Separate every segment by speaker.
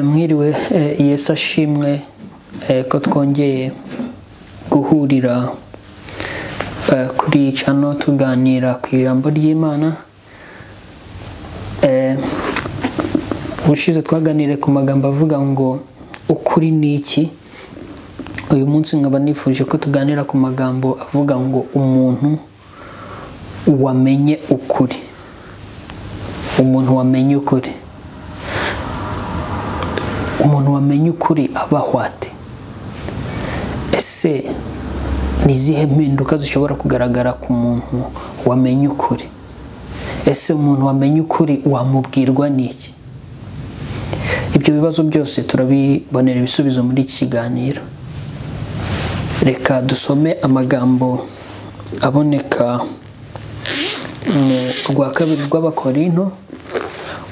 Speaker 1: mwiriwe Yesu ashimwe ko twongeye guhurira kuri iyi cano tuganira ku ijambo ry'imana ubushize twaganiriye ku magambo avuga ngo ukuri ni iki uyu munsi nkaba nifuje ko tuganira ku magambo avuga ngo umuntu wamenye ukuri umuntu wamenye ukuri umuntu wamenye ukuri abaho ate ese ni izihe mpinduka zishobora kugaragara ku muntu wamenye ukuri ese umuntu wamenye ukuri wamubwirwa n'iki ibyo bibazo byose turabibonera ibisubizo muri iki kiganiro reka dusome amagambo aboneka mu rwa kabiri rw'abakorinto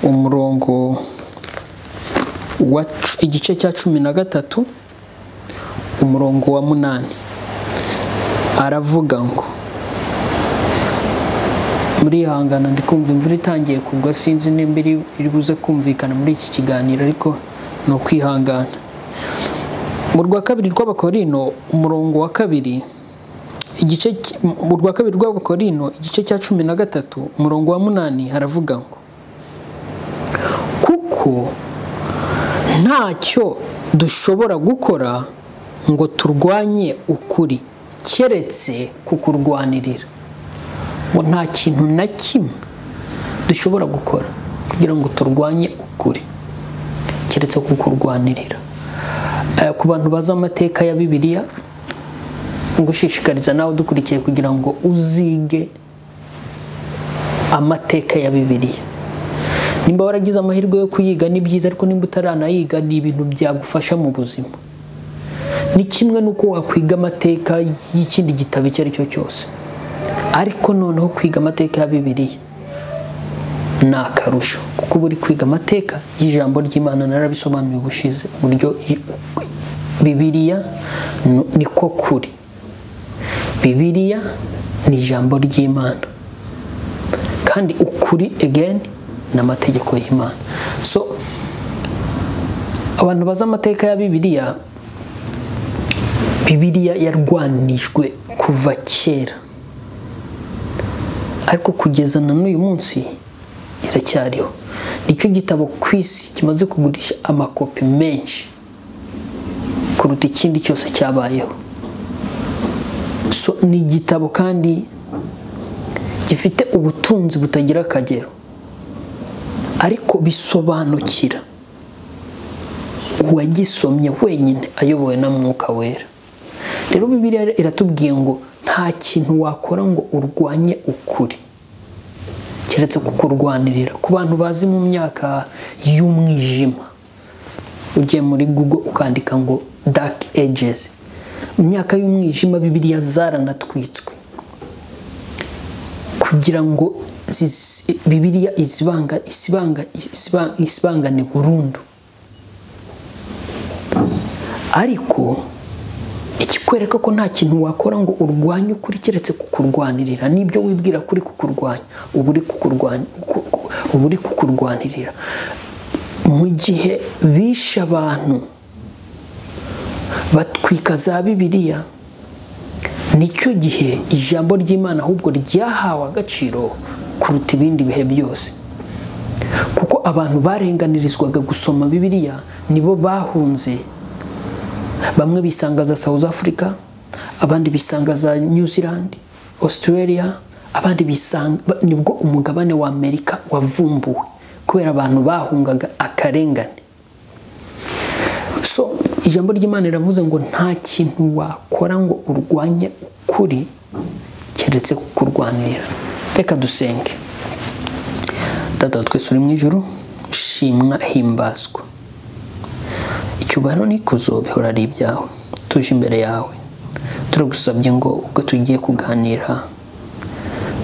Speaker 1: umurongo igice cya cumi na gatatu umurongo wa munani aravuga ngo murihangana ndi kumva imvura itangiye kugwa sinzi nimba iri buze kumvikana muri iki kiganiro ariko ni ukwihangana mu rwa kabiri rw'abakorino umurongo wa kabiri igice mu rwa kabiri rw'abakorino igice cya cumi na gatatu umurongo wa munani haravuga ngo kuko ntacyo dushobora gukora ngo turwanye ukuri keretse kukurwanirira ngo nta kintu na kimwe dushobora gukora kugira ngo turwanye ukuri keretse kukurwanirira ku bantu bazi amateka ya bibiliya gushishikariza nawe udukurikiye kugira ngo uzige amateka ya bibiliya nimba waragize amahirwe yo kuyiga ni byiza ariko nimba utaranayiga ni ibintu byagufasha mu buzima ni kimwe n'uko wakwiga amateka y'ikindi gitabo icyo ari cyo cyose ariko noneho kwiga amateka ya bibiliya ni akarusho kuko uba uri kwiga amateka y'ijambo ry'imana narabisobanuye ubushize uburyo bibiliya niko kuri bibiliya ni ijambo ry'imana kandi ukuri egeni n'amategeko y'imana so abantu bazi amateka ya bibiliya bibiliya yarwanijwe kuva kera ariko kugeza na n'uyu munsi iracyariho nicyo gitabo ku isi kimaze kugurisha amakopi menshi kuruta ikindi cyose cyabayeho so ni igitabo kandi gifite ubutunzi butagira akagero ariko bisobanukira uwagisomye wenyine ayobowe na mwuka wera rero bibiriya iratubwiye ngo nta kintu wakora ngo urwanye ukuri keretse kukurwanirira ku bantu bazi mu myaka y'umwijima ugiye muri google ukandika ngo dark ages imyaka y'umwijima bibiriya zaranatwitswe kugira ngo bibiliya isibanga isibanga isibangane burundu ariko ikikwereka ko nta kintu wakora ngo urwanye ukuri keretse kukurwanirira n'ibyo wibwira kuri kukurwanya uba uri kukurwanirira mu gihe bishe abantu batwika za bibiliya nicyo gihe ijambo ry'imana ahubwo ryahawe agaciro kuruta ibindi bihe byose kuko abantu barenganirizwaga gusoma bibiliya nibo bahunze bamwe bisanga za south africa abandi bisanga za new zealand australia abandi bisanga nibwo umugabane wa amerika wavumbuwe kubera abantu bahungaga akarengane so ijambo ry'imana riravuze ngo nta kintu wakora ngo urwanye ukuri keretse kukurwanira reka dusenge data twese uri mu ijoro shimwa himbazwa icyubahiro n'ikuzo bihora ari ibyawe tuje imbere yawe turagusabye ngo ubwo tugiye kuganira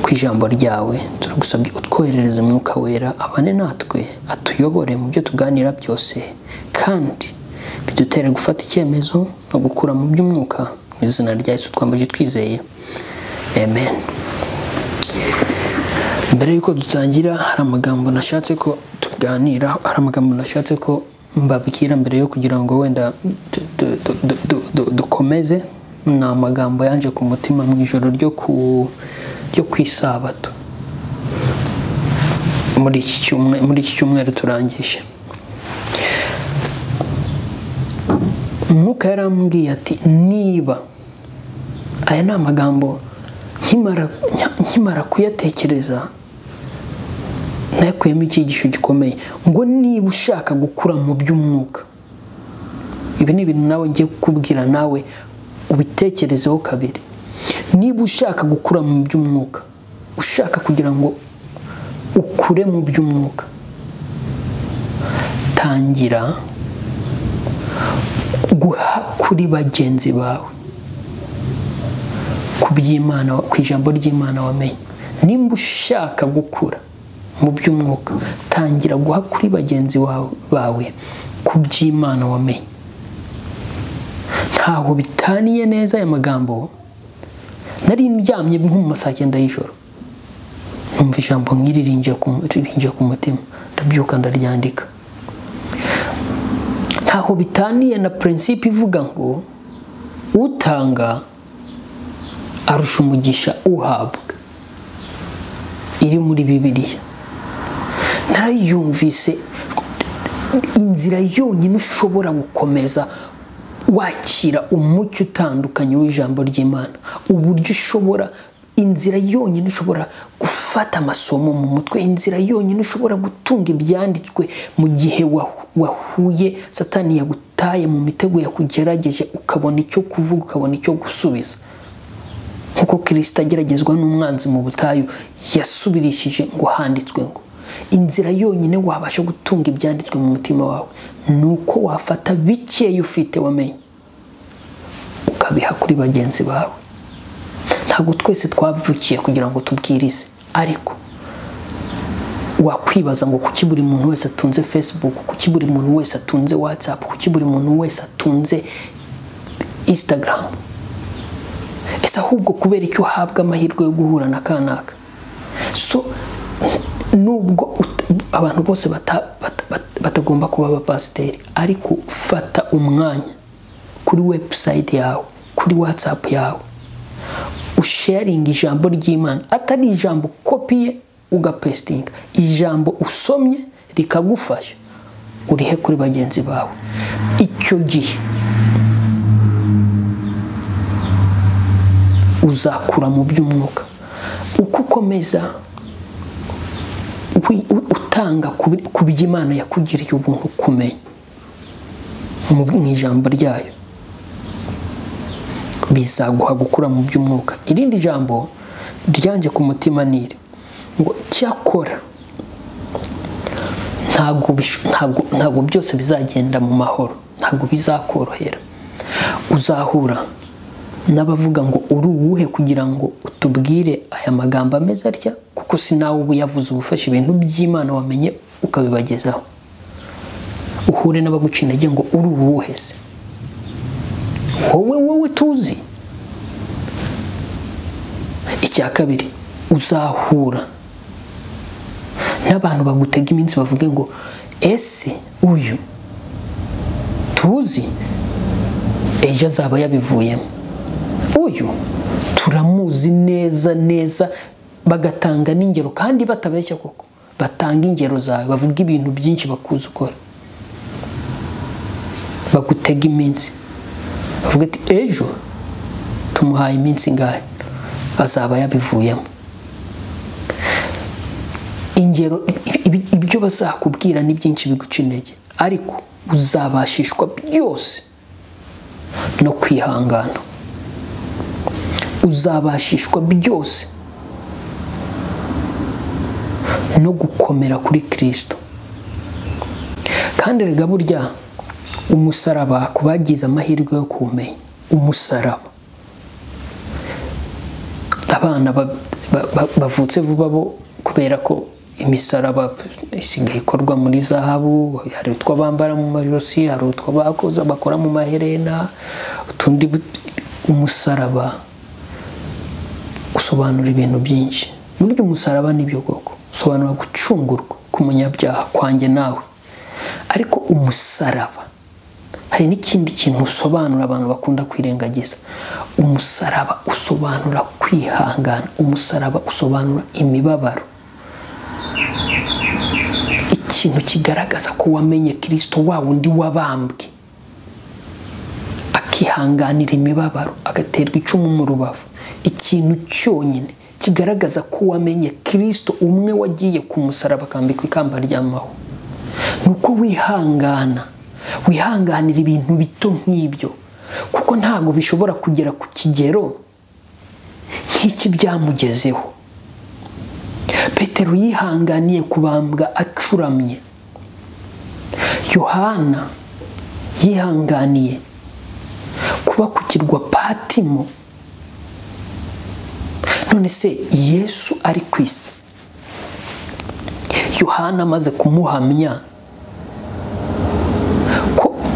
Speaker 1: ku ijambo ryawe turagusabye utwoherereze umwuka wera abane natwe atuyobore mu byo tuganira byose kandi bidutere gufata icyemezo no gukura mu by'umwuka mu izina rya Yesu twambaje twizeye amen mbere y'uko dutangira hari amagambo nashatse ko tuganira hari amagambo nashatse ko mbabwira mbere yo kugira ngo wenda tu- tu- tu- tu- tu- tu- dukomeze ni amagambo yanje ku mutima mu ijoro ryo ku ryo ku isabato muri iki cyumwe- muri iki cyumweru turangije umwuka yarambwiye ati niba aya ni amagambo nkimara- nkimara kuyatekereza ntakuyemo icyigisho gikomeye ngo niba ushaka gukura mu by'umwuka ibi ni ibintu nawe ngiye kukubwira nawe ubitekerezeho kabiri niba ushaka gukura mu by'umwuka ushaka kugira ngo ukure mu by'umwuka tangira guha kuri bagenzi bawe ku by'imana ku ijambo ry'imana wamenye nimba ushaka gukura mu by'umwuka tangira guha kuri bagenzi wawe- bawe ku by'imana wamenye ntaho bitaniye neza aya magambo nari ndyamye nko mu masaa cyenda y'ijoro numva ijambo nk'iri rinjye ku rinjye ku mutima ndabyuka ndaryandika ntaho bitaniye na prinsipe ivuga ngo utanga arusha umugisha uhabwa iri muri bibiliya narayumvise inzira yonyine ushobora gukomeza wakira umucyo utandukanye w'ijambo ry'imana uburyo ushobora inzira yonyine ushobora gufata amasomo mu mutwe inzira yonyine ushobora gutunga ibyanditswe mu gihe wahu- wahuye satani yagutaye mu mitego yakugerageje ukabona icyo kuvuga ukabona icyo gusubiza nk'uko kirisita ageragezwa n'umwanzi mu butayu yasubirishije ngo handitswe ngo inzira yonyine wabasha gutunga ibyanditswe mu mutima wawe ni uko wafata bikeya ufite wamenye ukabiha kuri bagenzi bawe ntabwo twese twavukiye kugira ngo tubwirize ariko wakwibaza ngo kuki buri muntu wese atunze facebook kuki buri muntu wese atunze whatsapp kuki buri muntu wese atunze instagram ese ahubwo kubera icyo uhabwa amahirwe yo guhura na kanaka so nubwo ut- abantu bose bata- bata- bata- batagomba kuba abapasiteri ariko fata umwanya kuri webusayiti yawe kuri watsapu yawe usharinga ijambo ry'imana atari ijambo ukopiye ugapesitinga ijambo usomye rikagufasha urihe kuri bagenzi bawe icyo gihe uzakura mu by'umwuka uko ukomeza wi- u- utanga ku bi- ku by'imana yakugiriye ubuntu kumenya mu mu ijambo ryayo bizaguha gukura mu by'umwuka irindi jambo ryanjye ku mutima ni iri ngo cyakora ntabwo bish- ntabwo- ntabwo byose bizagenda mu mahoro ntabwo bizakorohera uzahura n'abavuga ngo uri uwuhe kugira ngo utubwire aya magambo ameze atya kuko si nawe uba uyavuze uba ufashe ibintu by'imana wamenye ukabibagezaho uhure n'abaguca intege ngo uri uwuhe se wowe wowe tuzi icya kabiri uzahura n'abantu bagutega iminsi bavuge ngo ese uyu tuzi ejo azaba yabivuyemo uyu turamuzi neza neza bagatanga n'ingero kandi batabeshya koko batanga ingero zawe bavuga ibintu byinshi bakuzi ukora bagutega iminsi bavuga ati ejo tumuhaye iminsi ingahe azaba yabivuyemo ingero ibi- ibyo bazakubwira ni byinshi biguca intege ariko uzabashishwa byose no kwihangana uzabashishwa byose no gukomera kuri kirisito kandi rega burya umusaraba ku bagize amahirwe yo kumenya umusaraba abana ba- ba- ba- bavutse vuba bo kubera ko imisaraba isigaye ikorwa muri zahabu hari utwo bambara mu majosi hari utwo bakoza bakora mu maherena utundi but- umusaraba usobanura ibintu byinshi burya umusaraba nibyo koko usobanura gucungurwa k'umunyabyaha kwanjye nawe ariko umusaraba hari n'ikindi kintu usobanura abantu bakunda kwirengagiza umusaraba usobanura kwihangana umusaraba usobanura imibabaro ikintu kigaragaza ko wamenye kirisito wa wundi wabambwe akihanganira imibabaro agaterwa icumu mu rubavu ikintu cyonyine kigaragaza ko wamenye kirisito umwe wagiye ku musaraba akambikwa ikamba ry'amaho ni uko wihangana wihanganira ibintu bito nk'ibyo kuko ntabwo bishobora kugera ku kigero nk'iki byamugezeho petero yihanganiye kubambwa acuramye yohana yihanganiye kuba ku kirwa patimo none se yesu ari ku isi yohana amaze kumuhamya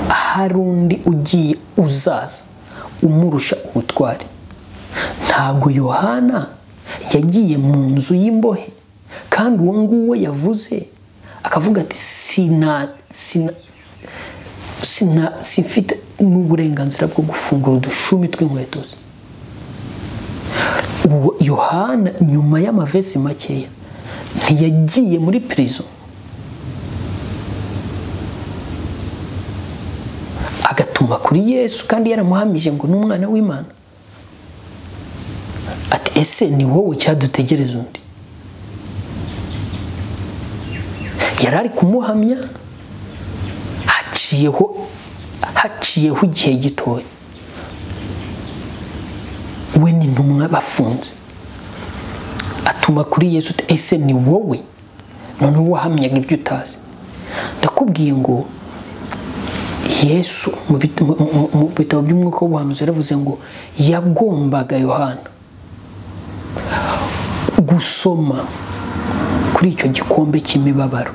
Speaker 1: hari undi ugiye uzaza umurusha ubutwari ntabwo yohana yagiye mu nzu y'imbohe kandi uwo nguwo yavuze akavuga ati sina sina simfite n'uburenganzira bwo gufungura udushumi tw'inkweto ze yohana nyuma y'amavesi makeya ntiyagiye muri pirizo agatuma kuri yesu kandi yaramuhamije ngo ni umwana w'imana ati ese ni wowe cyadutegereza undi yari ari kumuhamya haciyeho haciyeho igihe gitoya we ni intumwa bafunze atuma kuri yesu ese ni wowe noneho wahamyaga ibyo utazi ndakubwiye ngo yesu mu bitabo by'umwuka w'ubuhanuzi yaravuze ngo yagombaga yohana gusoma kuri icyo gikombe cy'imibabaro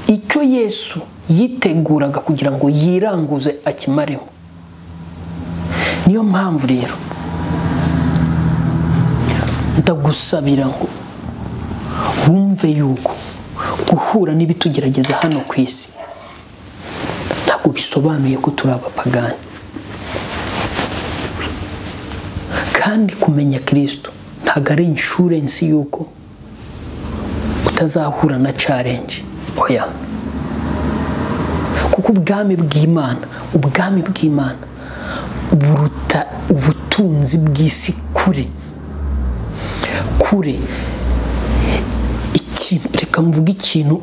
Speaker 1: icyo yesu yiteguraga kugira ngo yiranguze akimareho niyo mpamvu rero ndagusabira ngo wumve yuko guhura n'ibitugerageza hano ku isi ntabwo bisobanuye ko turi abapagani kandi kumenya kirisito ntabwo ari inshurensi y'uko utazahura na carenje oya kuko ubwami bw'imana ubwami bw'imana buruta ubutunzi bw'isi kure kure reka mvuge ikintu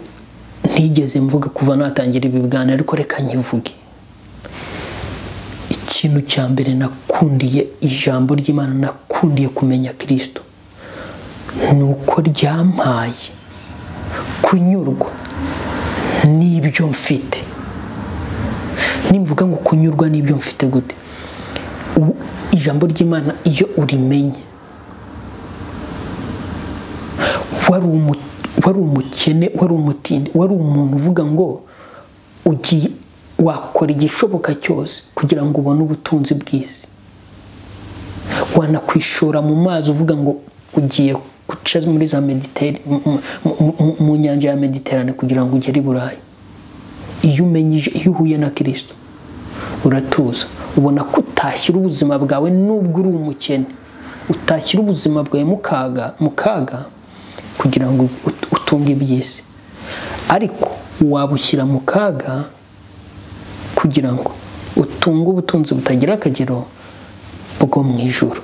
Speaker 1: ntigeze mvuga kuva natangira ibi biganiro ariko reka nkivuge ikintu cya mbere nakundiye ijambo ry'imana nakundiye kumenya kirisito ni uko ryampaye kunyurwa n'ibyo mfite nimvuga ngo kunyurwa n'ibyo mfite gute ijambo ry'imana iyo urimenye wari umuti wari umukene wari umutindi wari umuntu uvuga ngo ugiye wakora igishoboka cyose kugira ngo ubone ubutunzi bw'isi wanakwishora mu mazi uvuga ngo ugiye guca muri za mediteri mu nyanja ya mediterane kugira ngo ugere i burayi iyo umenyije iyo uhuye na kirisito uratuza ubona ko utashyira ubuzima bwawe nubwo uri umukene utashyira ubuzima bwawe mu kaga kugira ngo utunge iby'isi ariko wabushyira mu kaga kugira ngo utunge ubutunzi butagira akagero bwo mu ijoro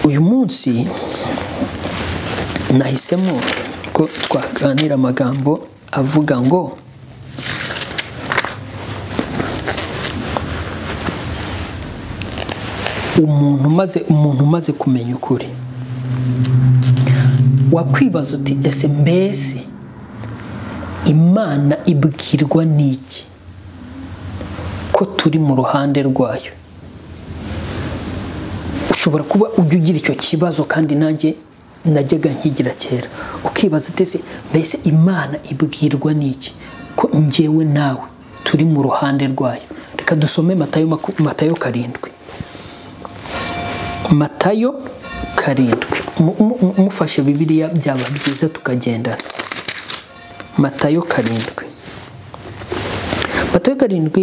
Speaker 1: uyu munsi nahisemo ko twaganira amagambo avuga ngo umuntu umaze umuntu umaze kumenya ukuri wakwibaza uti ese mbese imana ibwirwa n'iki ko turi mu ruhande rwayo ushobora kuba ujya ugira icyo kibazo kandi nanjye najyaga nkigira kera ukibaza uti ese mbese imana ibwirwa n'iki ko ngewe nawe turi mu ruhande rwayo reka dusome matayo karindwi matayo karindwi mu- mu- mufashe bibiliya byaba byiza tukagendana matayo karindwi matayo karindwi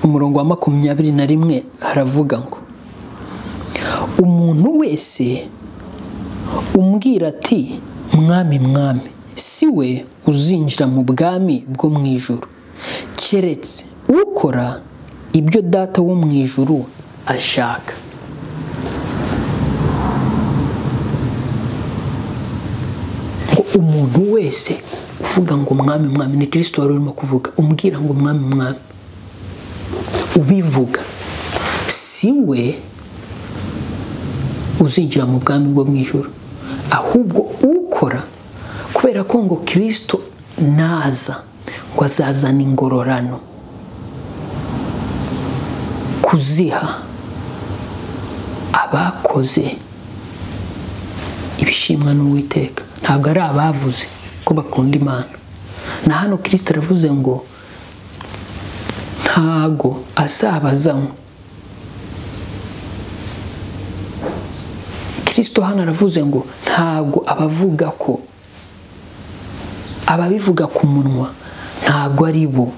Speaker 1: umurongo wa makumyabiri na rimwe haravuga ngo umuntu wese umbwira ati mwami mwami si we uzinjira mu bwami bwo mu ijoro keretse ukora ibyo data wo mu ijoro ashaka ngo umuntu wese uvuga ngo mwami mwami ni kirisito wari urimo kuvuga umbwira ngo mwami mwami ubivuga si we uzinjira mu bwami bwo mu ijoro ahubwo ukora kubera ko ngo kirisito naza ngo azazana ingororano kuziha abakoze ibishimwa n'uwiteka ntabwo ari abavuze ko bakunda imana na hano kirisito aravuze ngo ntago azabazanywa kirisito hano aravuze ngo ntago abavuga ko ababivuga ku munwa ntago ari bo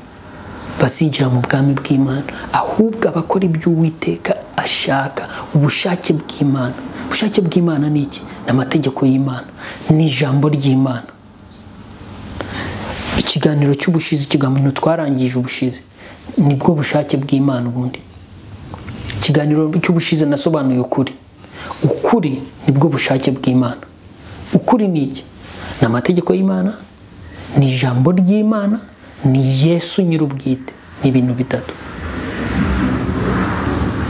Speaker 1: bazinjira mu bwami bw'imana ahubwo abakora iby'uwiteka ashaka ubushake bw'imana ubushake bw'imana ni iki ni amategeko y'imana ni ijambo ry'imana ikiganiro cy'ubushize ikiganiro twarangije ubushize nibwo bushake bw'imana ubundi ikiganiro cy'ubushize nasobanuye ukuri ukuri nibwo bushake bw'imana ukuri ni iki ni amategeko y'imana ni ijambo ry'imana ni yesu nyir'ubwite ni ibintu bitatu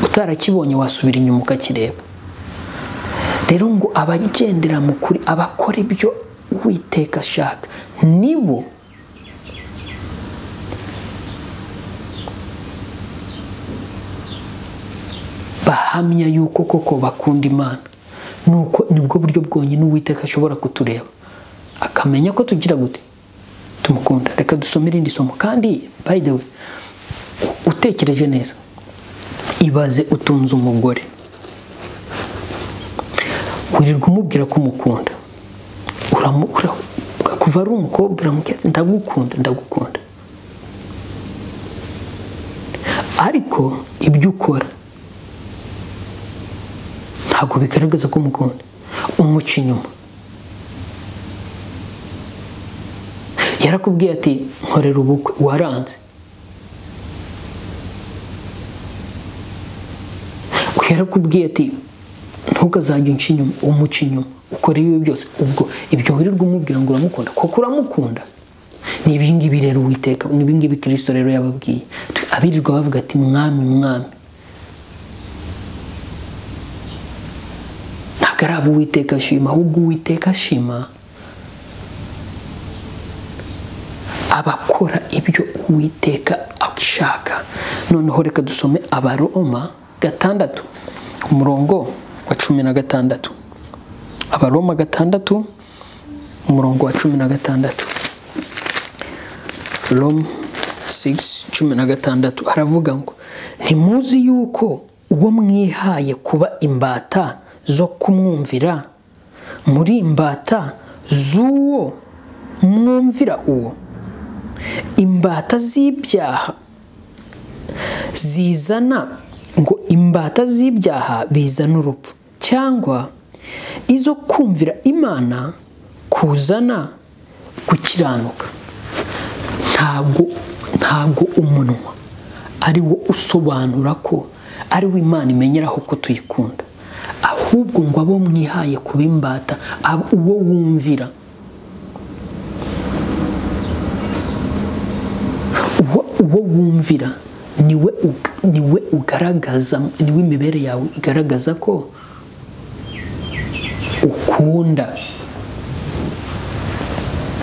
Speaker 1: utarakibonye wasubira inyuma ukakireba rero ngo abagendera mu kuri abakora ibyo uwiteka ashaka nibo bahamya yuko koko bakunda imana nuko nibwo buryo bwonyine uwiteka ashobora kutureba akamenya ko tugira gute tumukunda reka dusome irindi somo kandi by the way u- utekereje neza ibaze utunze umugore wirirwa umubwira ko umukunda Uramu- ura- kuva ari umukobwa uramubwira ati ndagukunda ndagukunda ariko ibyo ukora ntabwo bigaragaza ko umukunda umuca inyuma yarakubwiye ati nkorera ubukwe waranze yarakubwiye ati ntugazajye unca inyuma umuca inyuma ukora ibibi byose ubwo ibyo wirirwa umubwira ngo uramukunda koko uramukunda ni ibingibi rero uwiteka ni ibingibi kirisito rero yababwiye abirirwa bavuga ati mwami mwami ntabwo ari abo uwiteka ashima ahubwo uwiteka ashima abakora ibyo uwiteka ashaka noneho reka dusome abaroma gatandatu umurongo wa cumi na gatandatu abaroma gatandatu umurongo wa cumi na gatandatu Rome 6 cumi na gatandatu haravuga ngo ntimuzi yuko uwo mwihaye kuba imbata zo kumwumvira muri imbata z'uwo mwumvira uwo imbata z'ibyaha zizana ngo imbata z'ibyaha bizana urupfu cyangwa izo kumvira imana kuzana gukiranuka ntabwo ntabwo umunwa ari wo usobanura ko ari wo imana imenyeraho ko tuyikunda ahubwo ngo abo mwihaye kuba imbata ab- uwo wumvira uwo, uwo wumvira niwe ug- niwe ugaragaza niwe imibere yawe igaragaza ko ukunda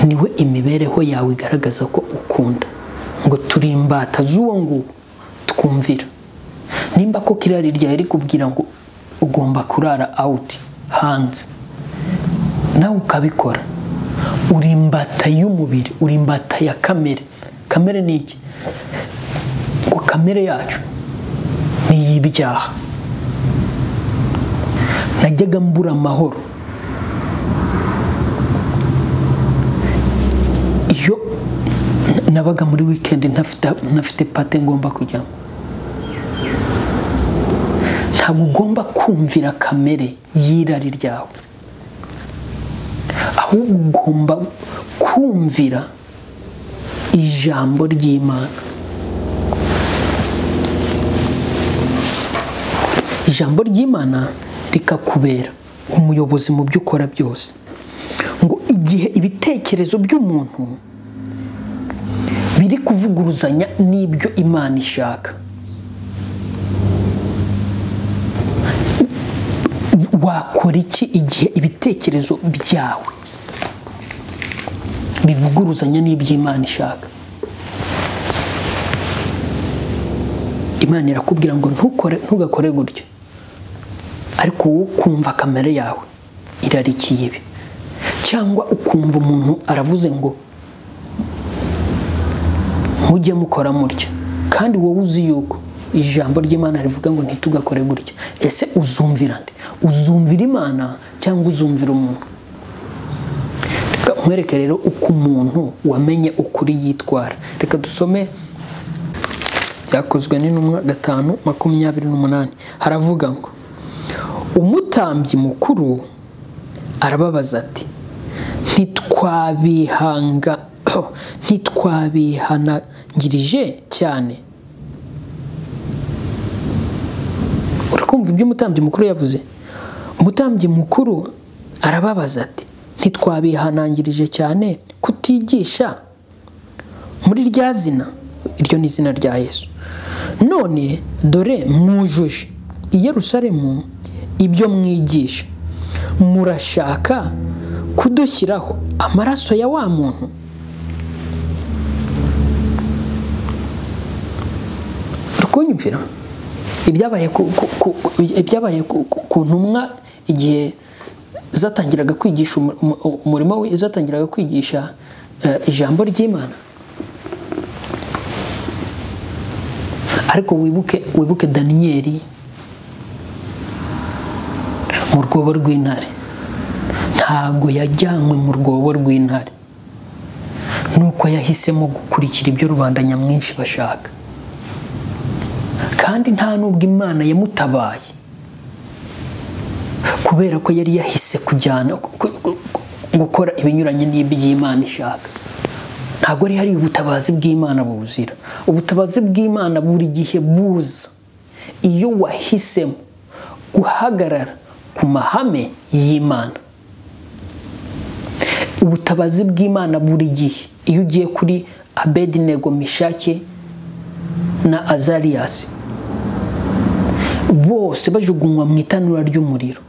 Speaker 1: niwe imibereho yawe igaragaza ko ukunda ngo turi imbata z'uwo nguwo twumvira nimba ko kirari ryawe rikubwira ngo ugomba kurara awuti hanze nawe ukabikora uri imbata y'umubiri uri imbata ya kamere kamere ni iki ngo kamere yacu ni iy'ibyaha najyaga mbura amahoro nabaga muri wikendi ntafite ntafite pate ngomba kujyamo ntabwo ugomba kumvira kamere y'irari ryawe ahubwo ugomba kumvira ijambo ry'imana ijambo ry'imana rikakubera umuyobozi mu byo ukora byose ngo igihe ibitekerezo by'umuntu biri kuvuguruzanya n'ibyo imana ishaka wakora iki igihe ibitekerezo byawe bivuguruzanya n'iby'imana ishaka imana irakubwira ngo ntukore ntugakore gutya ariko wowe ukumva kamere yawe irarikiye ibi cyangwa ukumva umuntu aravuze ngo mujye mukora mutya kandi wowe uzi yuko ijambo ry'imana rivuga ngo ntitugakore gutya ese uzumvira nde uzumvira imana cyangwa uzumvira umuntu reka nkwereke rero uko umuntu wamenye ukuri yitwara reka dusome byakozwe n'intumwa gatanu makumyabiri n'umunani haravuga ngo umutambyi mukuru arababaza ati ntitwabihanga ntitwabihanangirije cyane urakumva ibyo umutambyi mukuru yavuze umutambyi mukuru arababaza ati ntitwabihanangirije cyane kutigisha muri rya zina iryo ni izina rya yesu none dore mwujuje i Yerusalemu ibyo mwigisha murashaka kudushyiraho amaraso ya wa muntu kunyumvira ibyabaye ku ntumwa igihe zatangiraga kwigisha umurimo we zatangiraga kwigisha ijambo ry'imana ariko wibuke wibuke daniyeli mu rwobo rw'intare ntabwo yajyanywe mu rwobo rw'intare nuko yahisemo gukurikira ibyo rubanda nyamwinshi bashaka kandi nta n'ubwo imana yamutabaye kubera ko yari yahise kujyana gukora ibinyuranye n'iby'imana ishaka ntabwo ari hari ubutabazi bw'imana buzira ubutabazi bw'imana buri gihe buza iyo wahisemo guhagarara ku mahame y'imana ubutabazi bw'imana buri gihe iyo ugiye kuri abedinego mishake na azariyasi bose bajugunywa mu itanura ry'umuriro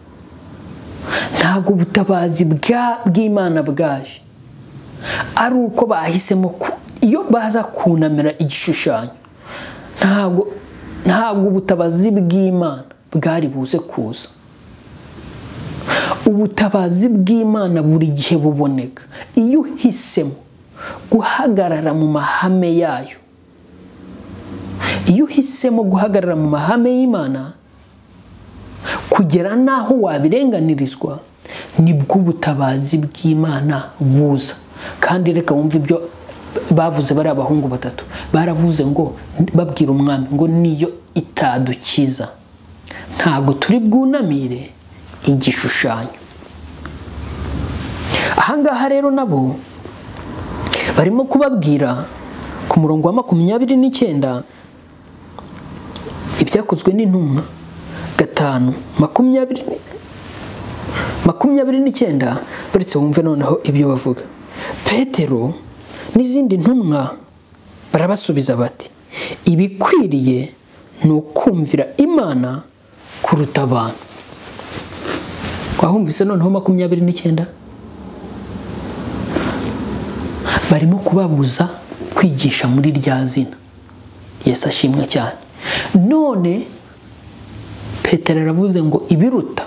Speaker 1: ntabwo ubutabazi bw'imana bwaje ari uko bahisemo iyo baza kunamira igishushanyo ntabwo ntabwo ubutabazi bw'imana bwari buze kuza ubutabazi bw'imana buri gihe buboneka iyo uhisemo guhagarara mu mahame yayo iyo uhisemo guhagarara mu mahame y'imana kugera n'aho wabirenganirizwa nibwo ubutabazi bw'imana buza kandi reka wumve ibyo bavuze bari abahungu batatu baravuze ngo babwira umwami ngo niyo itadukiza ntabwo turi bwunamire igishushanyo ahangaha rero nabo barimo kubabwira ku murongo wa makumyabiri n'icyenda ibyakozwe n'intumwa gatanu makumyabiri makumyabiri n'icyenda baretse wumve noneho ibyo bavuga petero n'izindi ntumwa barabasubiza bati ibikwiriye ni ukumvira imana kuruta abantu wahumvise noneho makumyabiri n'icyenda barimo kubabuza kwigisha muri rya zina yesu ashimwe cyane none petero aravuze ngo ibiruta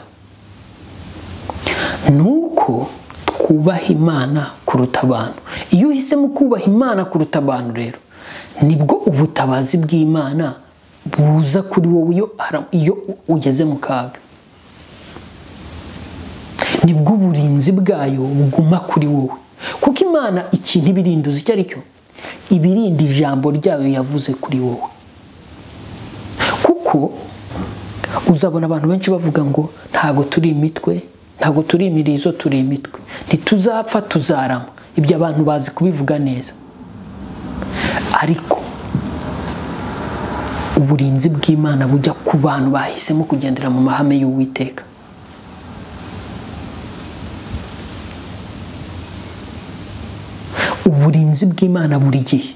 Speaker 1: ni uko twubaha imana kuruta abantu iyo uhisemo kubaha imana kuruta abantu rero nibwo ubutabazi bw'imana buza kuri wowe iyo ugeze mu kaga nibwo uburinzi bwayo buguma kuri wowe kuko imana ikintu ibirinduza icyo ari cyo ibirinda ijambo ryayo yavuze kuri wowe kuko uzabona abantu benshi bavuga ngo ntabwo turi imitwe ntabwo turi imirizo turi imitwe ntituzapfa tuzarama ibyo abantu bazi kubivuga neza ariko uburinzi bw'imana bujya ku bantu bahisemo kugendera mu mahame y'uwiteka uburinzi bw'imana buri gihe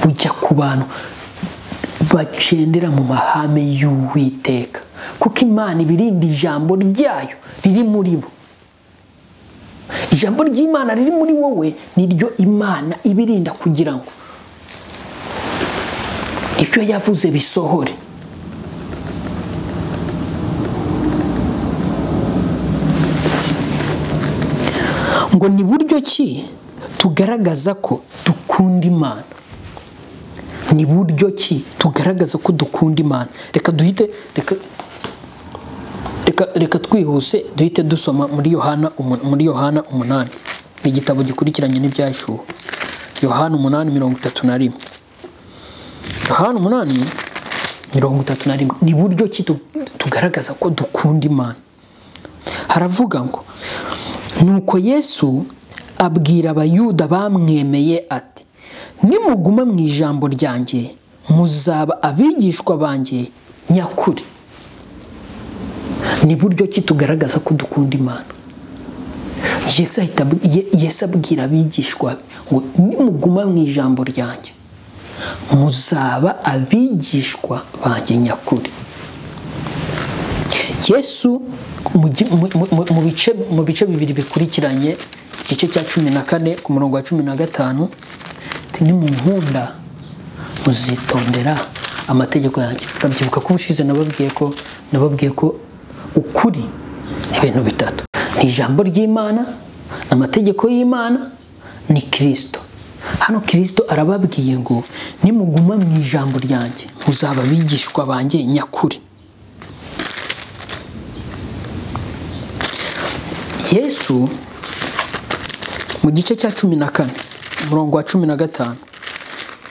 Speaker 1: bujya ku bantu bagendera mu mahame y'uwiteka kuko imana ibirinda ijambo ryayo riri muri bo ijambo ry'imana riri muri wowe ni ryo imana ibirinda kugira ngo ibyo yavuze bisohore ngo ni buryo ki tugaragaza ko dukunda imana ni buryo ki tugaragaza ko dukunda imana reka duhite reka reka twihuse duhite dusoma muri yohana muri yohana umunani ni igitabo gikurikiranye n'ibyashuwe yohana umunani mirongo itatu na rimwe yohana umunani mirongo itatu na rimwe ni buryo ki tugaragaza ko dukunda imana haravuga ngo nuko yesu abwira abayuda bamwemeye ati nimuguma mu ijambo ryanjye muzaba abigishwa banjye nyakuri ni buryo ki tugaragaza ko dukunda imana yesu abwira abigishwa ngo nimuguma mu ijambo ryanjye muzaba abigishwa banjye nyakuri yesu mu bice bibiri bikurikiranye igice cya cumi na kane ku murongo wa cumi na gatanu mu nkunda muzitondera amategeko yanjye urabyibuka ko ubushize nababwiye ko nababwiye ko ukuri ni ibintu bitatu ni ijambo ry'imana amategeko y'imana ni kirisito hano kirisito arababwiye ngo nimuguma mu ijambo ryanjye muzaba abigishwa banjye nyakuri yesu mu gice cya cumi na kane umurongo wa cumi na gatanu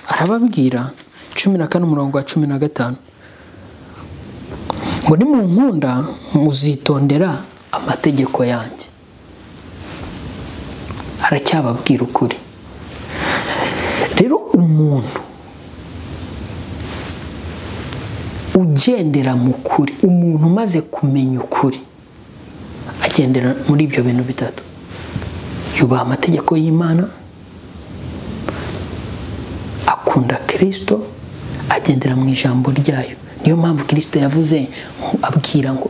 Speaker 1: arababwira cumi na kane umurongo wa cumi na gatanu ngo ni mu nkunda muzitondera amategeko yanjye aracyababwira ukuri rero umuntu ugendera mu kuri umuntu umaze kumenya ukuri agendera muri ibyo bintu bitatu yubaha amategeko y'imana akunda kirisito agendera mu ijambo ryayo niyo mpamvu kirisito yavuze abwira ngo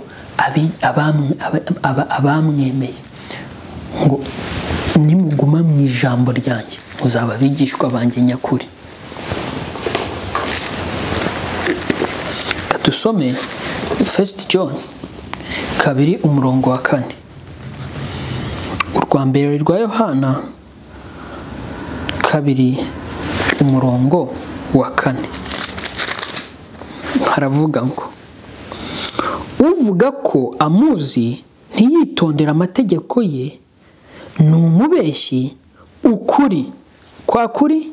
Speaker 1: abamwemeye ngo nimuguma mu ijambo ryanjye muzaba abigishwa banjye nyakuri dusome fesiti john kabiri umurongo wa kane urwa mbere rwa yohana kabiri umurongo wa kane haravuga ngo uvuga ko amuzi ntiyitondera amategeko ye ni umubeshyi ukuri kwa kuri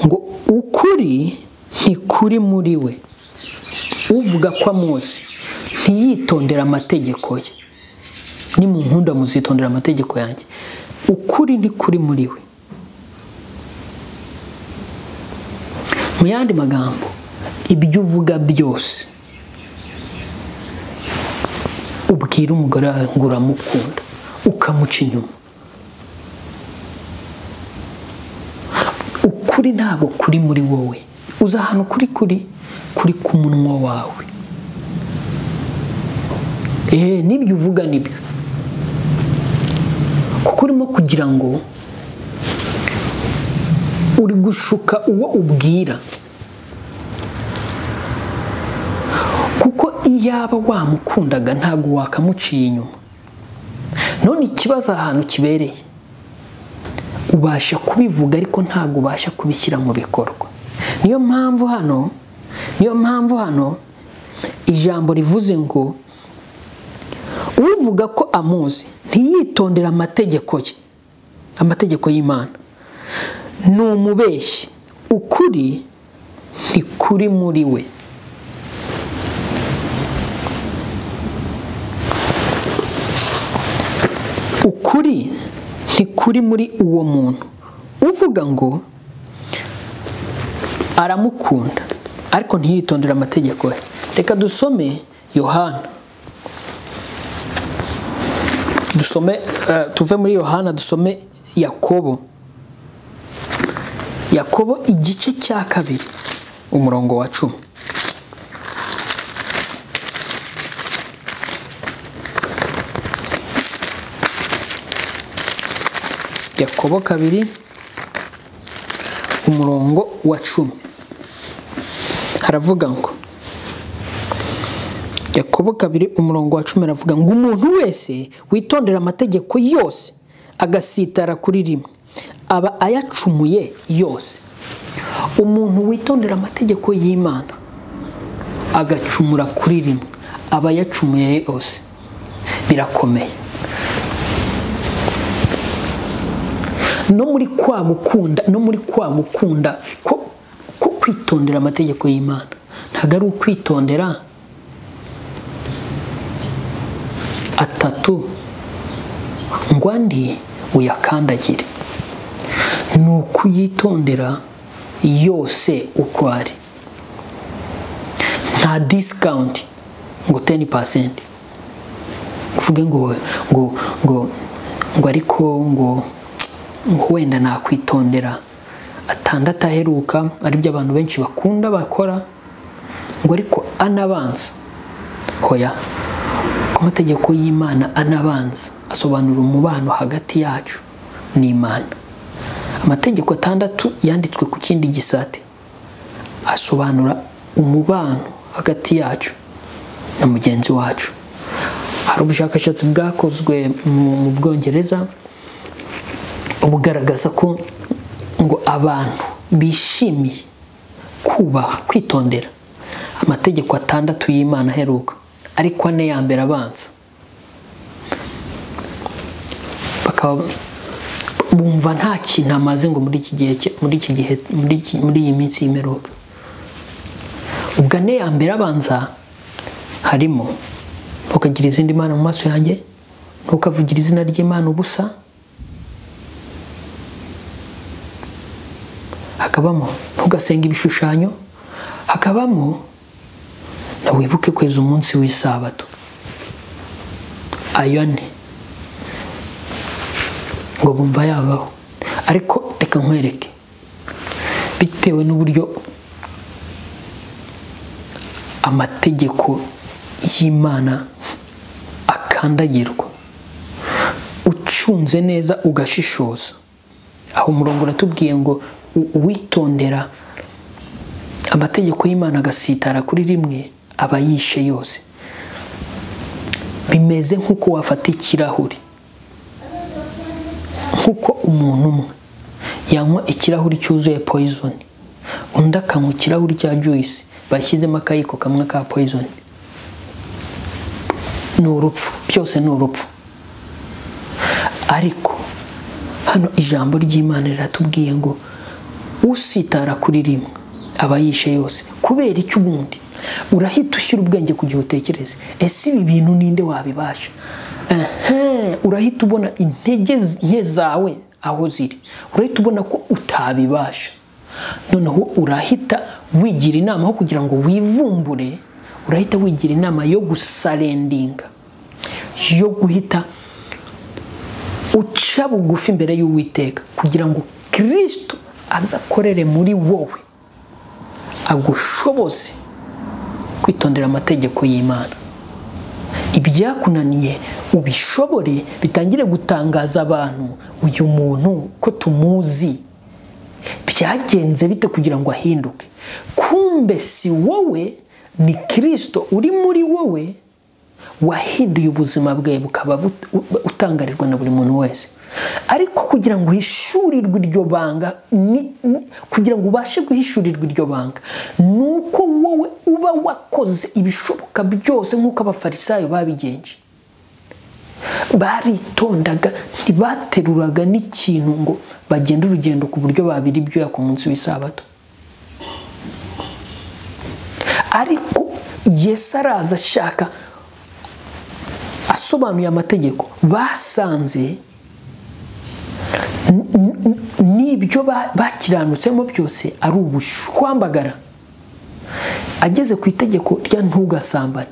Speaker 1: ngo ukuri ntikuri muri we uvuga ko amuzi ntiyitondera amategeko ye ni mu nkunda muzitondera amategeko yanjye ukuri ntikuri muri we mu yandi magambo ibyo uvuga byose ubwira umugore wawe ngo uramukunda ukamuca inyuma ukuri ntabwo kuri muri wowe uza ahantu kuri kuri kuri ku munwa wawe eee n'ibyo uvuga nibyo kuko urimo kugira ngo uri gushuka uwo ubwira kuko iyaba wamukundaga ntabwo wakamuciye inyuma none ikibazo ahantu kibereye ubasha kubivuga ariko ntabwo ubasha kubishyira mu bikorwa niyo mpamvu hano niyo mpamvu hano ijambo rivuze ngo uvuga ko amuzi ntiyitondera amategeko ye amategeko y'imana ni umubeshyi ukuri ntikuri muri we ukuri ntikuri muri uwo muntu uvuga ngo aramukunda ariko ntiyitondere amategeko ye reka dusome yohana dusome eh, tuve muri yohana dusome yakobo yakobo igice cya kabiri umurongo wa cumi yakobo kabiri umurongo wa cumi haravuga ngo yakobo kabiri umurongo wa cumi aravuga ngo umuntu wese witondera amategeko yose agasitara kuri rimwe aba ayacumuye yose umuntu witondera amategeko y'imana agacumura kuri rimwe aba ayacumuye yose birakomeye no muri kwa gukunda no muri kwa gukunda ko ko kwitondera amategeko y'imana ntabwo ari ukwitondera atatu ngo andi uyakandagire ni ukuyitondera yose uko ari nta disikawunti ngo teni pasenti uvuge ngo ngo ngo ngo ariko ngo ngo wenda nakwitondera atandatu aheruka aribyo abantu benshi bakunda bakora ngo ariko anabanza hoya amategeko y'imana anabanza asobanura umubano hagati yacu n'imana amategeko atandatu yanditswe ku kindi gisate asobanura umubano hagati yacu na mugenzi wacu hari ubushakashatsi bwakozwe mu bwongereza bugaragaza ko ngo abantu bishimiye kubaha kwitondera amategeko atandatu y'imana aheruka ariko ane ya mbere abanza bakaba bumva nta kintu amaze ngo muri iki gihe muri iki gihe muri iyi minsi y'imperuka ubwo ane ya mbere abanza harimo ntukagira izindi mana mu maso yanjye ntukavugire izina ry'imana ubusa hakabamo ntugasenga ibishushanyo hakabamo na wibuke kweza umunsi w'isabato ayo ane ngo bumva yabaho ariko reka nkwereke bitewe n'uburyo amategeko y'imana akandagirwa ucunze neza ugashishoza aho umurongo uratubwiye ngo uwitondera amategeko y'imana agasitara kuri rimwe aba yishe yose bimeze nk'uko wafata ikirahuri nk'uko umuntu umwe yanywa ikirahuri cyuzuye poyizoni undi akanywa ikirahuri cya juyisi bashyizemo akayiko kamwe ka poyizoni ni urupfu byose ni urupfu ariko hano ijambo ry'imana riratubwiye ngo usitara kuri rimwe aba yishe yose kubera icyo ubundi urahita ushyira ubwenge ku gihe utekereza ese ibi bintu ninde wabibasha urahita ubona intege nke zawe aho ziri urahita ubona ko utabibasha noneho urahita wigira inama aho kugira ngo wivumbure urahita wigira inama yo gusarendinga yo guhita uca bugufi imbere y'uwiteka kugira ngo kirisito azakorere muri wowe agushoboze kwitondera amategeko y'imana ibyakunaniye ubishobore bitangire gutangaza abantu uyu muntu ko tumuzi byagenze bite kugira ngo ahinduke kumbe si wowe ni kirisito uri muri wowe wahinduye ubuzima bwe bukaba utangarirwa na buri muntu wese ariko kugira ngo uhishurirwe iryo banga kugira ngo ubashe guhishurirwa iryo banga ni uko wowe uba wakoze ibishoboka byose nk'uko abafarisayo babigenje baritondaga ntibateruraga n'ikintu ngo bagende urugendo ku buryo babira ibyuya ku munsi w'isabato ariko yesu araza ashaka asobanuye amategeko basanze n'ibyo bakiranutseho byose ari ubushwambagara ageze ku itegeko rya ntugasambane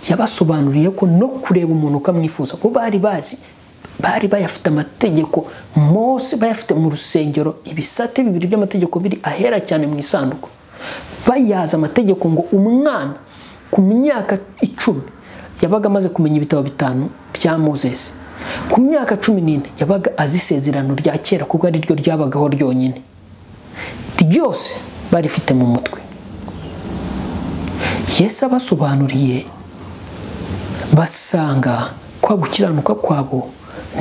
Speaker 1: yabasobanuriye ko no kureba umuntu ukamwifuza ko bari bazi bari bayafite amategeko mose bayafite mu rusengero ibisate bibiri by'amategeko biri ahera cyane mu isanduku bayazi amategeko ngo umwana ku myaka icumi yabaga amaze kumenya ibitabo bitanu bya mozesi ku myaka cumi n'ine yabaga azi isezerano rya kera kuko ari ryo ryabagaho ryonyine ryose barifite mu mutwe yesu abasobanuriye basanga kwa gukiranuka kwabo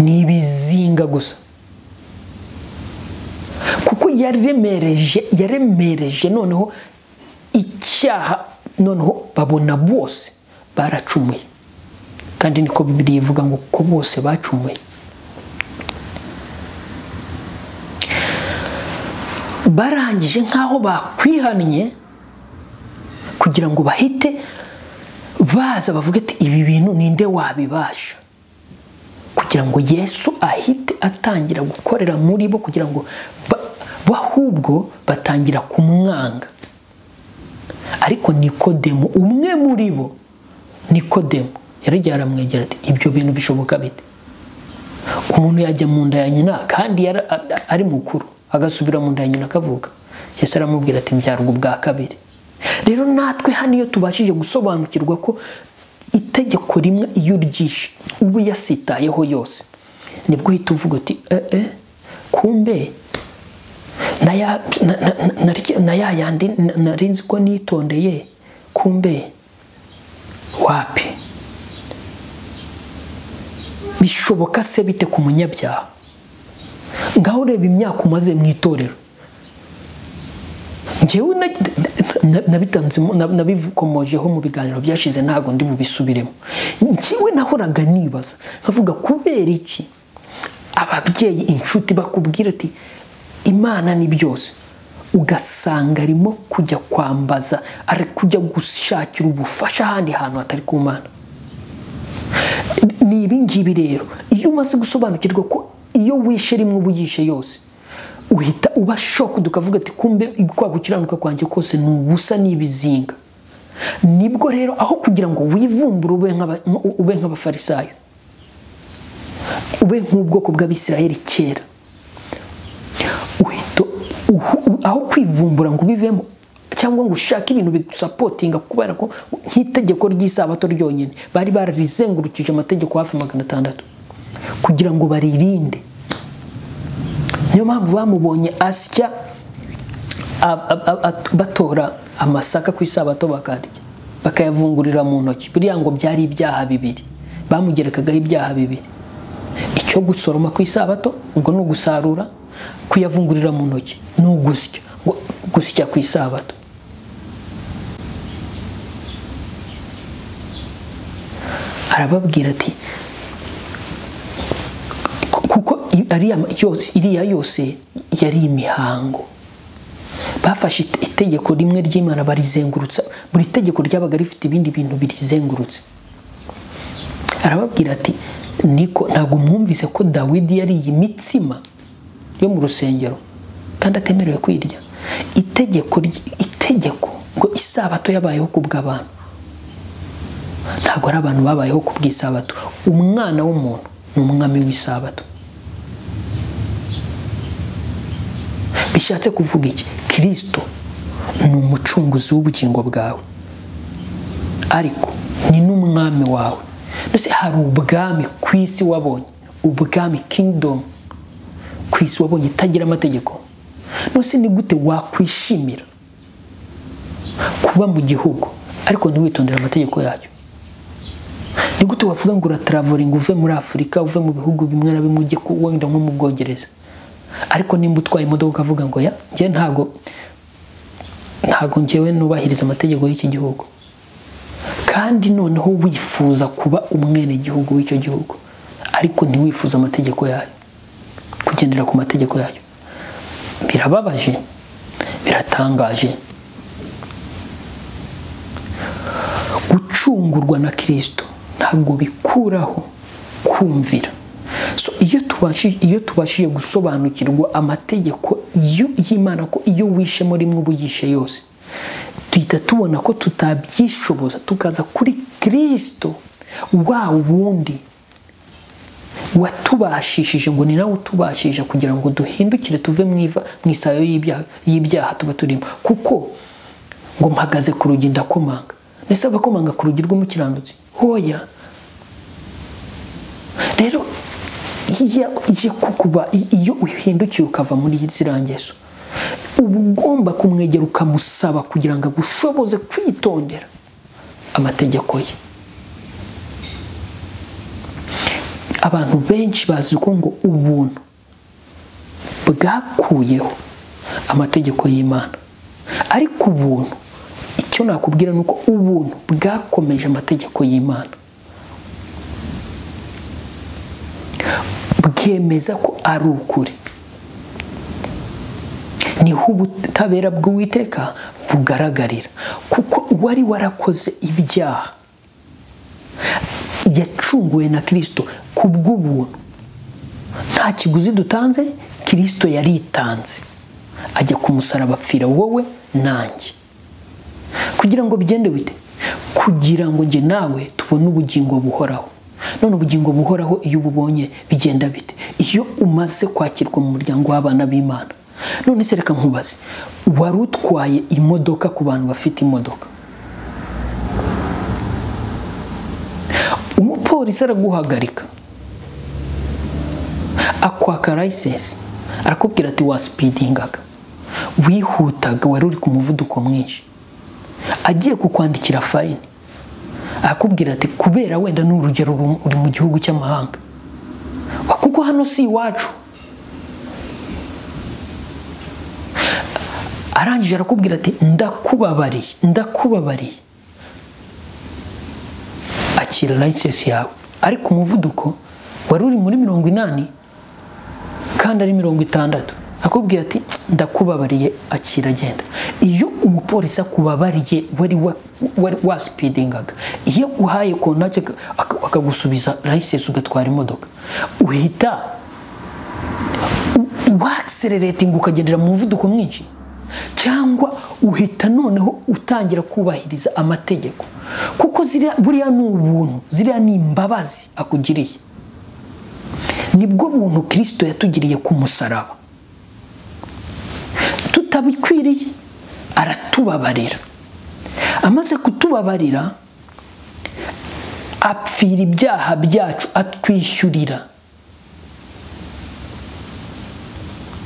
Speaker 1: ni ibizinga gusa kuko yaremereje yaremereje noneho icyaha noneho babona bose baracumuye kandi niko bibiri ivuga ngo ko bose bacumuye barangije nk'aho bakwihannye kugira ngo bahite baza bavuga ati ibi bintu ninde wabibasha kugira ngo yesu ahite atangira gukorera muri bo kugira ngo bahubwo batangira kumwanga ariko nikodemu umwe muri bo nikodemu yarajya aramwegera ati ibyo bintu bishoboka bite umuntu yajya mu nda ya nyina kandi ari mukuru agasubira mu nda ya nyina akavuga yesu aramubwira ati mbyarwa ubwa kabiri rero natwe hano iyo tubashije gusobanukirwa ko itegeko rimwe iyo uryishe uba uyasitayeho yose nibwo uhita uvuga uti eh kumbe na ya yandi narinzi ko nitondeye kumbe wapi bishoboka se bite ku munyabyaha ngaho ureba imyaka umaze mu itorero ngewe nabikomojeho mu biganiro byashize ntabwo ndi bubisubiremo ngewe nahoraga nibaza nkavuga kubera iki ababyeyi inshuti bakubwira ati imana ni byose ugasanga arimo kujya kwambaza ari kujya gushakira ubufasha ahandi hantu hatari ku mana ni ibingibi rero iyo umaze gusobanukirwa ko iyo wishe rimwe uba uyishe yose uhita uba shokudu ukavuga ati kumbe kwa gukiranuka kwanjye kose ni ubusa n'ibizinga nibwo rero aho kugira ngo wivumbure ube nk'abafarisayo ube nk'ubwoko bw'abisiraheli kera aho kwivumbura ngo ubivemo cyangwa ngo ushake ibintu bigusapotinga kubera ko nk'itegeko ry'isabato ryonyine bari bararizengurukije amategeko hafi magana atandatu kugira ngo baririnde niyo mpamvu bamubonye asya batora amasaka ku isabato bakarya bakayavungurira mu ntoki buriya ngo byari ibyaha bibiri bamugerekagaho ibyaha bibiri icyo gusoroma ku isabato ubwo ni ugusarura kuyavungurira mu ntoki ni ugusya gusya ku isabato arababwira ati kuko iriya yose yari imihango bafashe itegeko rimwe ry'imana barizengurutsa buri tegeko ryabaga rifite ibindi bintu birizengurutse arababwira ati niko ntabwo mwumvise ko dawidi yari iyi mitsima yo mu rusengero kandi atemerewe kwirya itegeko itegeko ngo isabato yabayeho ku bw'abantu ntabwo ari abantu babayeho ku bw'isabato umwana w'umuntu ni umwami w'isabato bishatse kuvuga iki kirisito ni umucunguzi w'ubugingo bwawe ariko ni n'umwami wawe ndetse hari ubwami ku isi wabonye ubwami kingidomu ku isi wabonye itagira amategeko nose ni gute wakwishimira kuba mu gihugu ariko ntiwitondere amategeko yacyo ni gute wavuga ngo urataraveringa uve muri afurika uve mu bihugu bimwe na bimwe ujye wenda nko mu bwongereza ariko nimba utwaye imodoka ukavuga ngo ya njye ntago ntago ngewe nubahiriza amategeko y'iki gihugu kandi noneho wifuza kuba umwenegihugu w'icyo gihugu ariko ntiwifuze amategeko yayo kugendera ku mategeko yayo birababaje biratangaje gucungurwa na kirisito ntabwo bikuraho kumvira so iyo tubashije iyo tubashije gusobanukirwa amategeko y'imana ko iyo wishemo rimwe uba uyishe yose duhita tubona ko tutabyishoboza tukaza kuri kirisito wa wundi watubashishije ngo ni nawe utubashije kugira ngo duhindukire tuve mu isayo y'ibyaha tuba turimo kuko ngo mpagaze ku rugi ndakomanga ndetse abakomanga ku rugi rw'umukiranutsi hoya rero iyo uhindukiye ukava muri ziriya ngeso uba ugomba kumwegera ukamusaba kugira ngo agushoboze kwitondera amategeko ye abantu benshi bazi ko ngo ubuntu bwakuyeho amategeko y'imana ariko ubuntu icyo nakubwira ni uko ubuntu bwakomeje amategeko y'imana bwemeza ko ari ukuri niho ubutabera bw'uwiteka bugaragarira kuko wari warakoze ibyaha yacunguwe na kirisito ku bw'ubuntu nta kiguzi dutanze kirisito yaritanze ajya ku musaraba apfira wowe nanjye kugira ngo bigende bite kugira ngo njye nawe tubone ubugingo buhoraho none ubugingo buhoraho iyo ububonye bigenda bite iyo umaze kwakirwa mu muryango w'abana b'imana none se reka nkubaze wari utwaye imodoka ku bantu bafite imodoka umupolisi araguhagarika akwaka layisensi arakubwira ati wasipidingaga wihutaga wari uri ku muvuduko mwinshi agiye kukwandikira fayini arakubwira ati kubera wenda ni urugero uri mu gihugu cy'amahanga kuko hano si iwacu arangije arakubwira ati ndakubabariye ndakubabariye akira layisensi yawe ariko umuvuduko wari uri muri mirongo inani kandi ari mirongo itandatu akubwira ati ndakubabariye akira agenda iyo umupolisi akubabariye wari wasipidingaga iyo uhaye kontake akagusubiza layisensi ugatwara imodoka uhita wakisereretinga ukagendera mu muvuduko mwinshi cyangwa uhita noneho utangira kubahiriza amategeko kuko buriya ni ubuntu ziriya ni imbabazi akugiriye nibwo buntu kirisito yatugiriye ku musaraba tutabikwiriye aratubabarira amaze kutubabarira apfira ibyaha byacu atwishyurira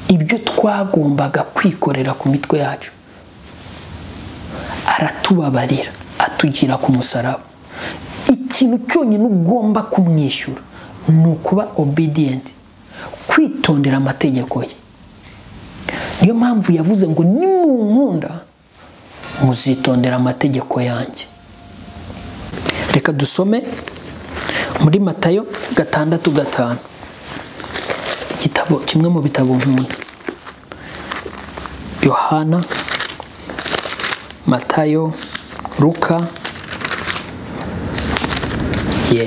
Speaker 1: ibyo twagombaga kwikorera ku mitwe yacu aratubabarira atugira ku musaraba ikintu cyonyine ugomba kumwishyura ni ukuba obediyenti kwitondera amategeko ye niyo mpamvu yavuze ngo nimunkunda muzitondera amategeko yanjye reka dusome muri matayo gatandatu gatanu kimwe mu bitabo nkunda yohana matayo ruka ye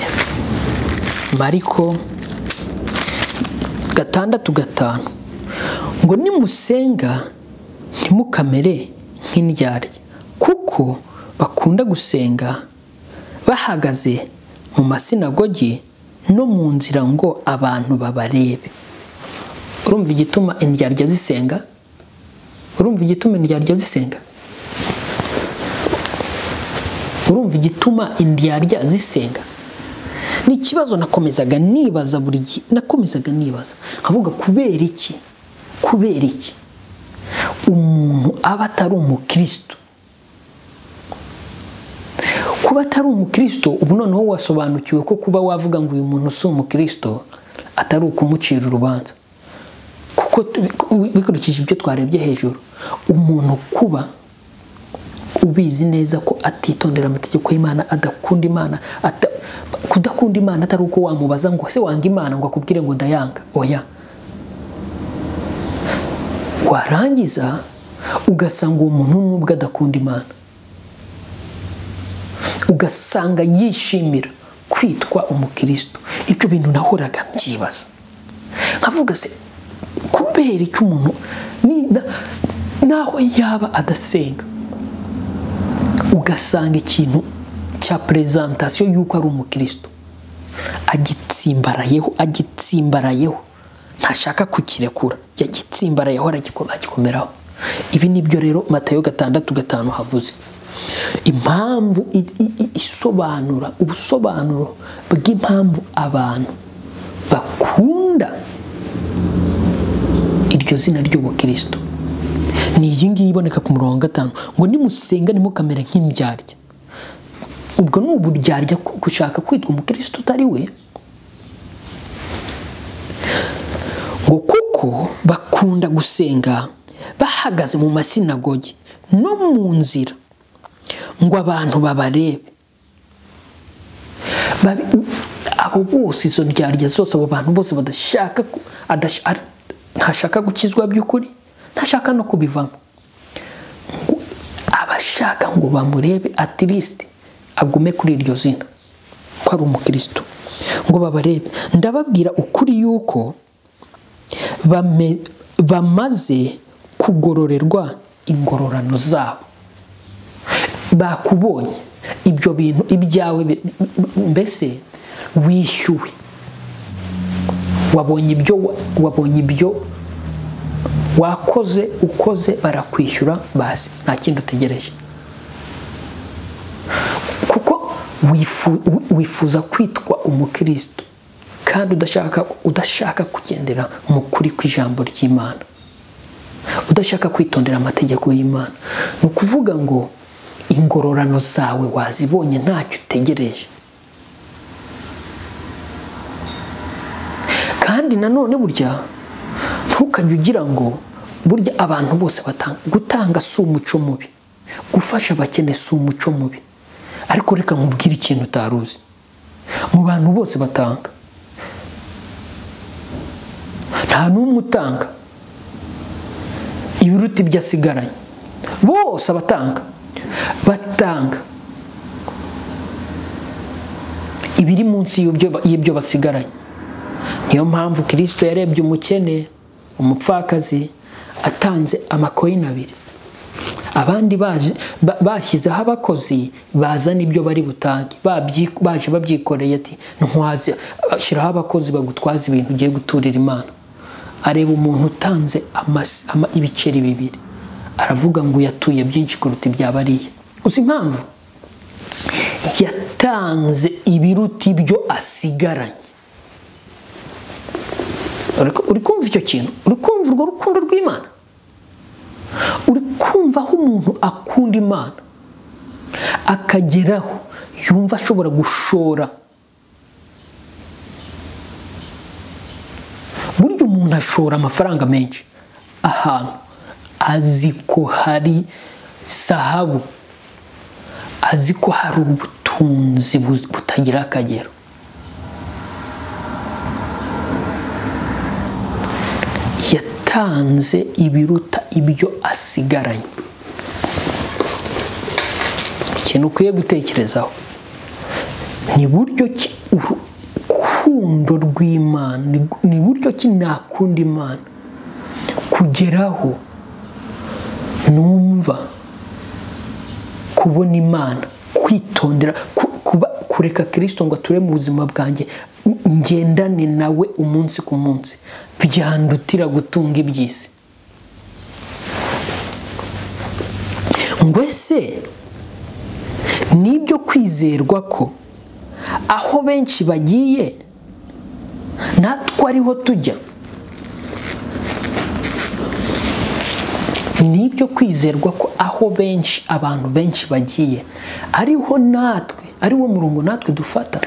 Speaker 1: mariko gatandatu gatanu ngo nimusenga ntimukamere nk'indyarya kuko bakunda gusenga bahagaze mu masinagogi no mu nzira ngo abantu babarebe urumva igituma indyarya zisenga urumva igituma indyarya zisenga urumva igituma indyarya zisenga ni ikibazo nakomezaga nibaza buri gihe nakomezaga nibaza nkavuga kubera iki kubera iki umuntu aba atari umukristo kuba atari umukristo ubu noneho wasobanukiwe ko kuba wavuga ngo uyu muntu si umukristo atari ukumucira urubanza bikurikije ibyo twarebye hejuru umuntu kuba ubizi neza ko atitondera amategeko y'imana adakunda imana ata- kudakunda imana atari uko wamubaza ngo ese wanga imana ngo akubwire ngo ndayanga oya warangiza ugasanga uwo muntu nubwo adakunda imana ugasanga yishimira kwitwa umukristo ibyo bintu nahoraga mbyibaza nkavuga se kubera icyo umuntu ni- na- naho yaba adasenga ugasanga ikintu cya perezantasiyo y'uko ari umukristo agitsimbarayeho agitsimbarayeho ntashaka kukirekura yagitsimbarayeho aragikoma- agikomeraho ibi nibyo rero matayo gatandatu gatanu havuze impamvu i- i- i- isobanura ubusobanuro bw'impamvu abantu bakunda iryo zina ry'ubukristo ni iyi ngiyi iboneka ku murongo wa gatanu ngo nimusenga ntimukamere nk'indyarya ubwo ni uburyarya ku- gushaka kwitwa umukristo utari we ngo kuko bakunda gusenga bahagaze mu masinagogi no mu nzira ngo abantu babarebe Babi- abo bose izo ndyarya zose abo bantu bose badashaka ku- adash- ar- ntashaka gukizwa by'ukuri ntashaka no kubivamo Ngo abashaka ngo bamurebe atirisite agume kuri iryo zina ko ari umukristo ngo babarebe ndababwira ukuri yuko bame- bamaze kugororerwa ingororano zabo bakubonye ibyo bintu ibyawe bi- bi- mbese wishyuwe wabonye ibyo wa- wabonye ibyo wakoze ukoze barakwishyura basi nta kindi utegereje kuko wifu- wi- wifuza kwitwa umukristo kandi udashaka udashaka kugendera mu kuri kw'ijambo ry'imana udashaka kwitondera amategeko y'imana ni ukuvuga ngo ingororano zawe wazibonye ntacyo utegereje kandi nanone burya ntukajye ugira ngo burya abantu bose batanga gutanga si umuco mubi gufasha abakene si umuco mubi ariko reka nkubwire ikintu utari uzi mu bantu bose batanga nta n'umwe utanga ibiruta ibyo asigaranye bose abatanga batanga ibiri munsi y'ibyo- y'ibyo basigaranye niyo mpamvu kirisito yarebye umukene umupfakazi atanze amakoyini abiri abandi bazi- ba- bashyizeho abakozi bazana ibyo bari butange babyi- baje babyikoreye ati ntwaze shyiraho abakozi bagutwaza ibintu ugiye guturira imana areba umuntu utanze amas- ama- ibiceri bibiri aravuga ngo yatuye byinshi kuruta ibya bariya uzi impamvu yatanze ibiruta ibyo asigaranye uri uri kumva icyo kintu uri kumva urwo rukundo rw'imana uri kumva aho umuntu akunda imana akageraho yumva ashobora gushora burya umuntu ashora amafaranga menshi ahantu azi ko hari zahabu azi ko hari ubutunzi bu- butagira akagero yatanze ibiruta ibyo asigaranye ikintu ukwiye gutekerezaho ni buryo ki urukundo rw'imana ni- ni buryo ki nakunda imana kugeraho numva kubona imana kwitondera ku- kuba kureka kirisito ngo ature mu buzima bwanjye n- ngendane nawe umunsi ku munsi byandutira gutunga iby'isi ngo ese nibyo kwizerwa ko aho benshi bagiye natwe ariho tujya ni ibyo kwizerwa ko aho benshi abantu benshi bagiye ariho natwe ari wo murongo natwe dufata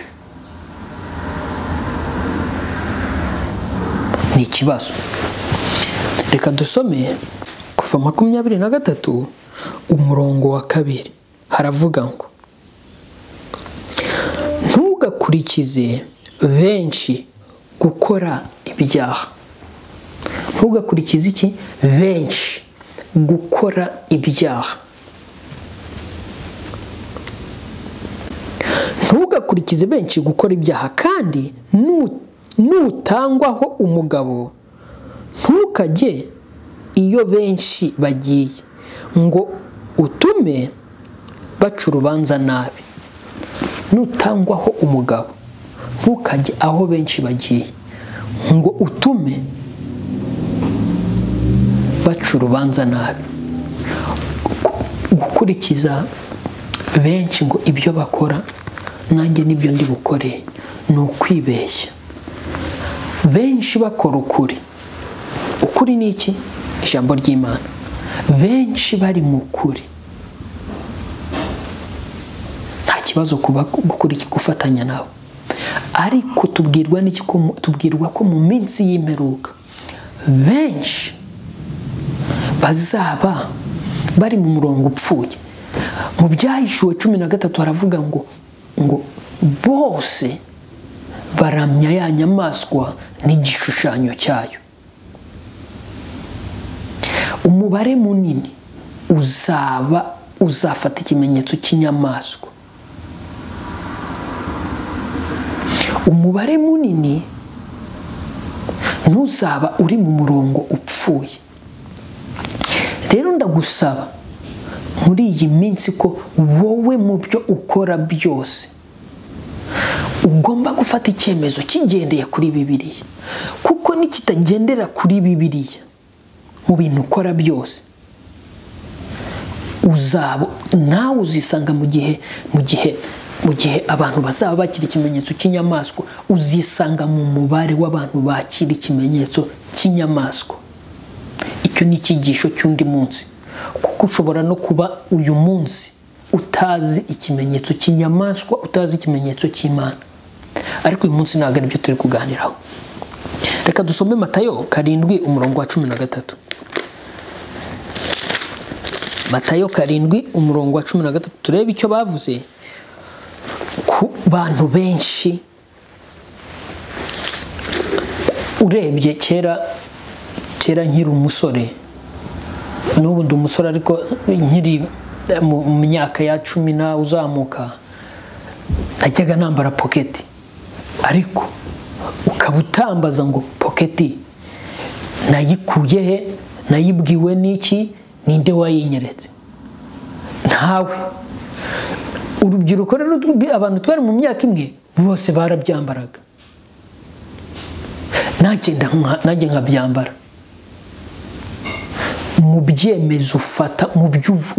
Speaker 1: ni ikibazo reka dusome kuva makumyabiri na gatatu umurongo wa kabiri haravuga ngo ntugakurikize benshi gukora ibyaha ntugakurikize iki benshi gukora ibyaha ntugakurikize benshi gukora ibyaha kandi nutangwaho umugabo ntukajye iyo benshi bagiye ngo utume baca urubanza nabi nutangwaho umugabo ntukajye aho benshi bagiye ngo utume baca urubanza nabi gukurikiza benshi ngo ibyo bakora nanjye nibyo ndi bukore ni ukwibeshya benshi bakora ukuri ukuri ni iki ijambo ry'imana benshi bari mu kuri nta kibazo gufatanya nabo ariko tubwirwa n'iki tubwirwa ko mu minsi y'imperuka benshi bazaba bari mu murongo upfuye mu byahishuwe cumi na gatatu haravuga ngo ngo bose baramya ya nyamaswa n'igishushanyo cyayo umubare munini uzaba uzafata ikimenyetso cy'inyamaswa umubare munini ntuzaba uri mu murongo upfuye rero ndagusaba muri iyi minsi ko wowe mu byo ukora byose ugomba gufata icyemezo kigendeye kuri bibiliya kuko nikitagendera kuri bibiliya mu bintu ukora byose uzaba nawe uzisanga mu gihe mu gihe mu gihe abantu bazaba bakira ikimenyetso cy'inyamaswa uzisanga mu mubare w'abantu bakira ikimenyetso cy'inyamaswa icyo ni icyigisho cy'undi munsi kuko ushobora no kuba uyu munsi utazi ikimenyetso cy'inyamaswa utazi ikimenyetso cy'imana ariko uyu munsi ntabwo aribyo turi kuganiraho reka dusome matayo karindwi umurongo wa cumi na gatatu matayo karindwi umurongo wa cumi na gatatu turebe icyo bavuze ku bantu benshi urebye kera kera nkiri umusore n'ubu ndi umusore ariko nkiri mu myaka ya cumi na uzamuka najyaga nambara poketi ariko ukaba utambaza ngo poketi nayikuye he nayibwiwe n'iki ninde wayinyeretse ntawe urubyiruko rero abantu twari mu myaka imwe bose barabyambaraga nanjye nkabyambara mu byemezo ufata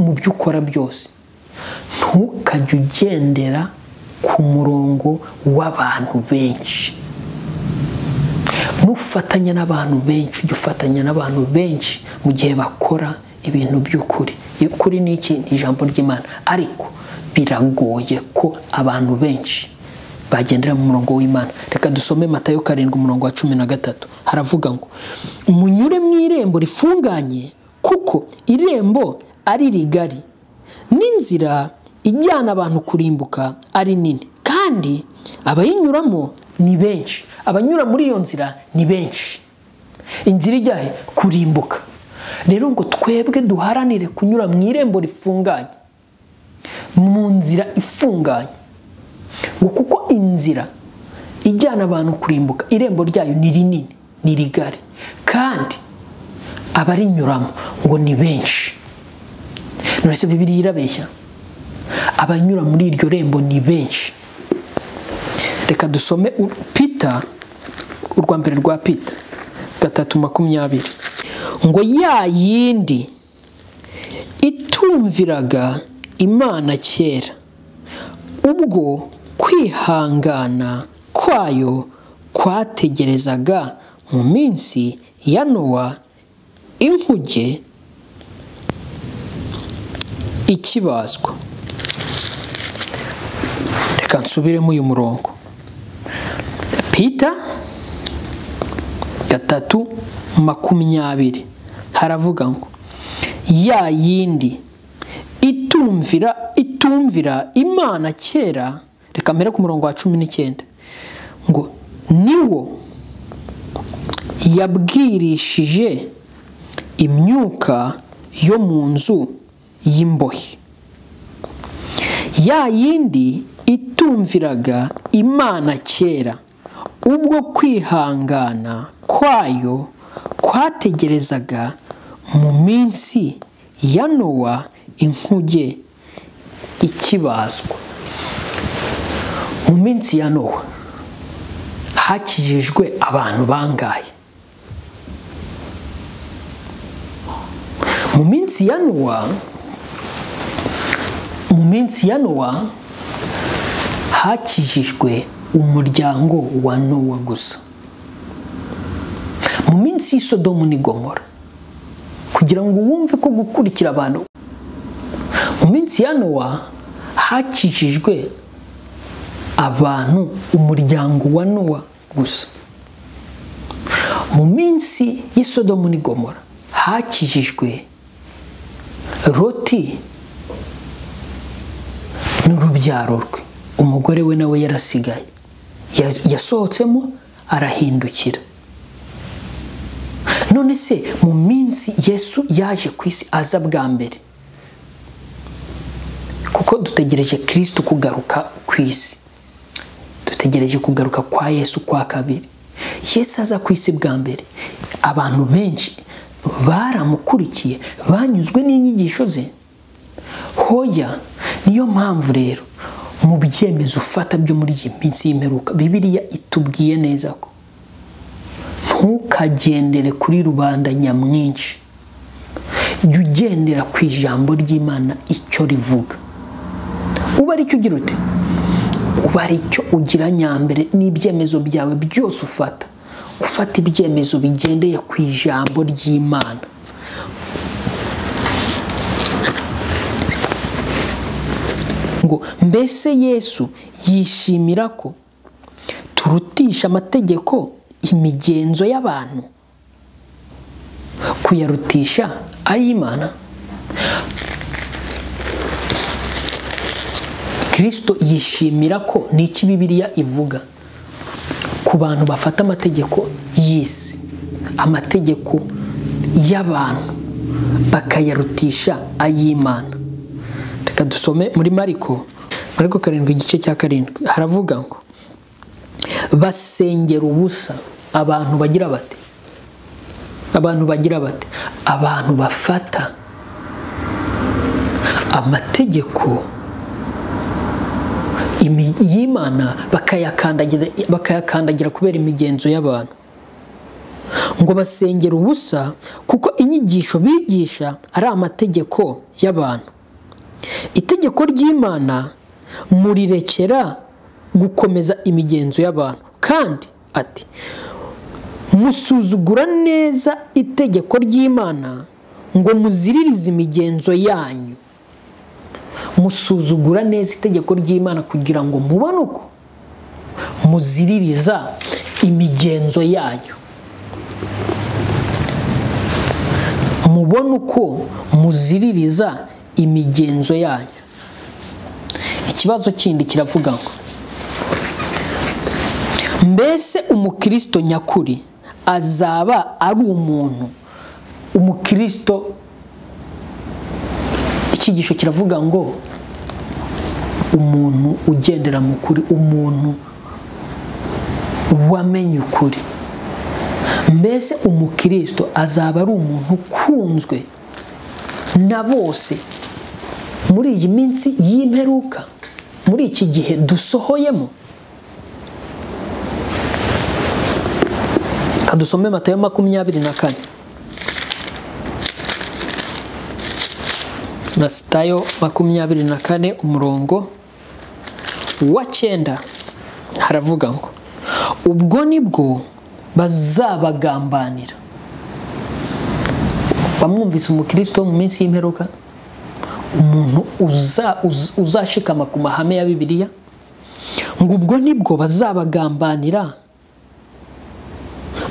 Speaker 1: mu byo ukora byose ntukajye ugendera ku murongo w'abantu benshi nufatanya n'abantu benshi ujya ufatanya n'abantu benshi mu gihe bakora ibintu by'ukuri ukuri ni iki ni ijambo ry'imana ariko biragoye ko abantu benshi bagendera mu murongo w'imana reka dusome matayo karindwi umurongo wa cumi na gatatu haravuga ngo munyure mu irembo rifunganye kuko irembo ari rigari n'inzira ijyana abantu kurimbuka ari nini kandi abayinyuramo ni benshi abanyura muri iyo nzira ni benshi inzira ijyahe kurimbuka rero ngo twebwe duharanire kunyura mu irembo rifunganye mu nzira ifunganye ngo kuko inzira ijyana abantu kurimbuka irembo ryayo ni rinini ni rigari kandi abarinyuramo ngo ni benshi nonese bibiri irabeshya abanyura muri iryo rembo ni benshi reka dusome pita urwa mbere rwa pita gatatu makumyabiri ngo ya yindi itumviraga imana kera ubwo kwihangana kwayo kwategerezaga mu minsi ya nowa inkuge ikibazwa reka nsubiremo uyu murongo pita gatatu makumyabiri haravuga ngo ya yindi itumvira itumvira imana kera reka mpere ku murongo wa cumi n'icyenda ngo niwo yabwirishije imyuka yo mu nzu y'imbohe ya yindi itumviraga imana kera ubwo kwihangana kwayo kwategerezaga mu minsi ya nowa inkuge ikibazwa mu minsi ya nowa hakijijwe abantu bangaye mu minsi ya nowa mu minsi ya nowa hakijijwe umuryango wa nowa gusa mu minsi y'isodomu ni gomora kugira ngo wumve ko gukurikira abantu mu minsi ya nowa hakijijwe abantu umuryango wa nowa gusa mu minsi y'isodomu ni gomora hakijijwe roti n'urubyaro rwe umugore we nawe yarasigaye yasohotsemo arahindukira none se mu minsi yesu yaje ku isi aza bwa mbere kuko dutegereje kirisiti kugaruka ku isi dutegereje kugaruka kwa yesu kwa kabiri yesu aza ku isi bwa mbere abantu benshi baramukurikiye banyuzwe n'inyigisho ze hoya niyo mpamvu rero mu byemezo ufata byo muri iyi minsi y'imperuka bibiriya itubwiye neza ko ntukagendere kuri rubanda nyamwinshi jya ugendera ku ijambo ry'imana icyo rivuga uba aricyo ugira uti uba aricyo ugira nyambere n'ibyemezo byawe byose ufata ufata ibyemezo bigendeye ku ijambo ry'imana ngo mbese yesu yishimira ko turutisha amategeko imigenzo y'abantu kuyarutisha ay'imana kirisito yishimira ko n'iki bibiriya ivuga ku bantu bafata amategeko y'isi amategeko y'abantu bakayarutisha ay'imana reka dusome muri mariko mariko karindwi igice cya karindwi haravuga ngo basengera ubusa abantu bagira bate abantu bagira bate abantu bafata amategeko y'imana bakayakandagira bakayakandagira kubera imigenzo y'abantu ngo basengera ubusa kuko inyigisho bigisha ari amategeko y'abantu itegeko ry'imana murirekera gukomeza imigenzo y'abantu kandi ati musuzugura neza itegeko ry'imana ngo muziririze imigenzo yanyu musuzugura neza itegeko ry'imana kugira ngo mubone uko muziririza imigenzo yanyu mubone uko muziririza imigenzo yanyu ikibazo kindi kiravuga ngo mbese umukristo nyakuri azaba ari umuntu umukristo icyigisho kiravuga ngo umuntu ugendera mu kuri umuntu wamenye ukuri mbese umukristo azaba ari umuntu ukunzwe na bose muri iyi minsi y'imperuka muri iki gihe dusohoyemo kadusome matayo makumyabiri na kane matayo makumyabiri na kane umurongo wa cyenda haravuga ngo ubwo nibwo bazabagambanira bamwumvise umukristo mu minsi y'imperuka umuntu uzashikama ku mahame ya bibiliya ngo ubwo nibwo bazabagambanira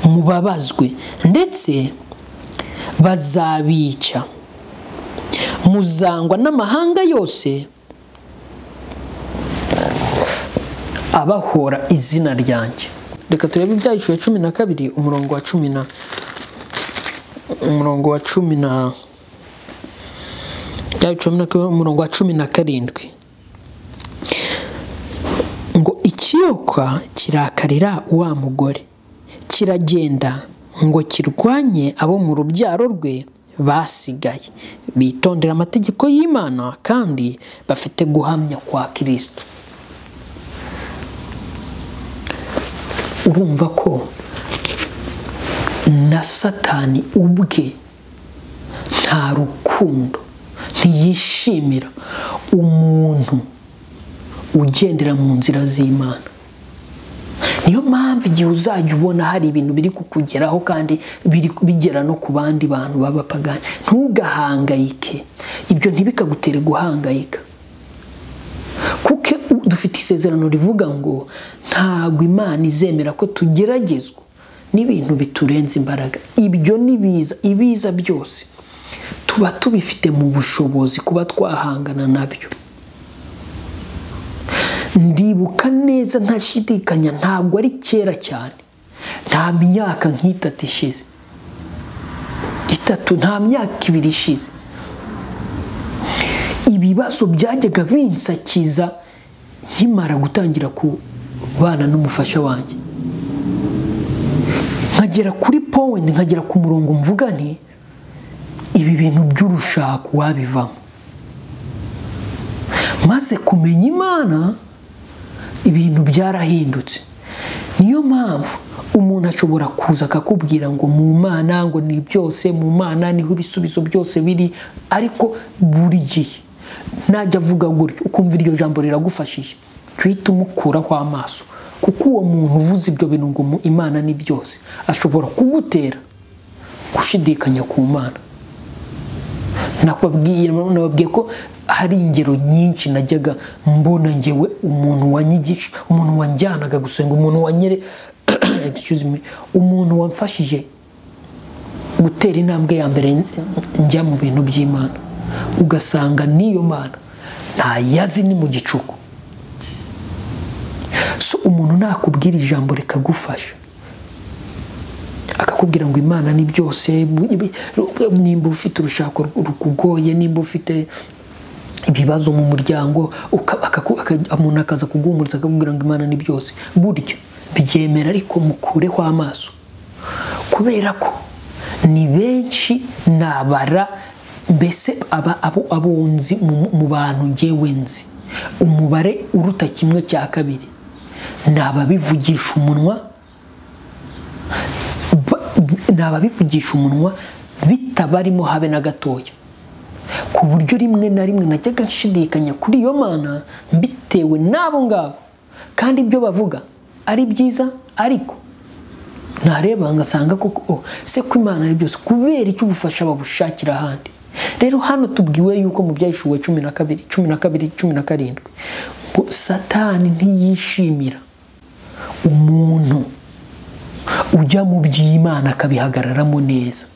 Speaker 1: mubabazwe ndetse bazabica muzangwa n'amahanga yose abahora izina ryanjye reka turebe ibyacu ya cumi na kabiri umurongo wa cumi na umurongo wa cumi na Ibyaha cumi na kabiri umurongo wa cumi na karindwi ngo ikiyoka kirakarira wa mugore kiragenda ngo kirwanye abo mu rubyaro rwe basigaye bitondera amategeko y'imana kandi bafite guhamya kwa kirisito urumva ko na satani ubwe nta rukundo ntiyishimira umuntu ugendera mu nzira z'imana niyo mpamvu igihe uzajya ubona hari ibintu biri kukugeraho kandi biri bigera no ku bandi bantu b'abapagani ntugahangayike ibyo ntibikagutere guhangayika kuko dufite isezerano rivuga ngo ntabwo imana izemera ko tugeragezwa n'ibintu biturenze imbaraga ibyo ni biza ibiza byose tuba tubifite mu bushobozi kuba twahangana nabyo ndibuka neza ntashidikanya ntabwo ari kera cyane nta myaka nk'itatu ishize itatu nta myaka ibiri ishize ibibazo byajyaga binsakiza nkimara gutangira kubana n'umufasha wanjye nkagera kuri powenti nkagera ku murongo mvuga nti ibi bintu by'urushako wabivamo maze kumenya imana ibintu byarahindutse niyo mpamvu umuntu ashobora kuza akakubwira ngo mu mana ngo ni byose mu mana niho ibisubizo byose biri ariko buri gihe najya avuga gutyo ukumva iryo jambo riragufashije uhita umukuraho amaso kuko uwo muntu uvuze ibyo bintu ngo imana ni byose ashobora kugutera gushidikanya ku mana nababwiye ko hari ingero nyinshi najyaga mbona ngewe umuntu wanyigisha umuntu wanjyanaga gusenga umuntu wanyere umuntu wamfashije gutera intambwe ya mbere njya mu bintu by'imana ugasanga n'iyo mana ntayazi ni mu gicuku so umuntu nakubwira ijambo rikagufasha akakubwira ngo imana ni byose nimba ufite urushako rukugoye nimba ufite ibibazo mu muryango umuntu akaza kuguhumuriza akakubwira ngo imana ni byose buryo byemera ariko mukureho amaso kubera ko ni benshi nabara mbese abunzi mu bantu ngewe nzi umubare uruta kimwe cya kabiri ni ababivugisha umunwa ni ababivugisha umunwa bitabarimo habe na gatoya ku buryo rimwe na rimwe najyaga nshidikanya kuri iyo mana mbitewe n'abo ngabo kandi ibyo bavuga ari byiza ariko ntareba ngasanga koko se ko imana ari byose kubera icyo ubufasha babushakira ahandi rero hano tubwiwe yuko mu byayishuwe cumi na kabiri cumi na kabiri cumi na karindwi ngo satani ntiyishimira umuntu ujya mu by'imana akabihagararamo neza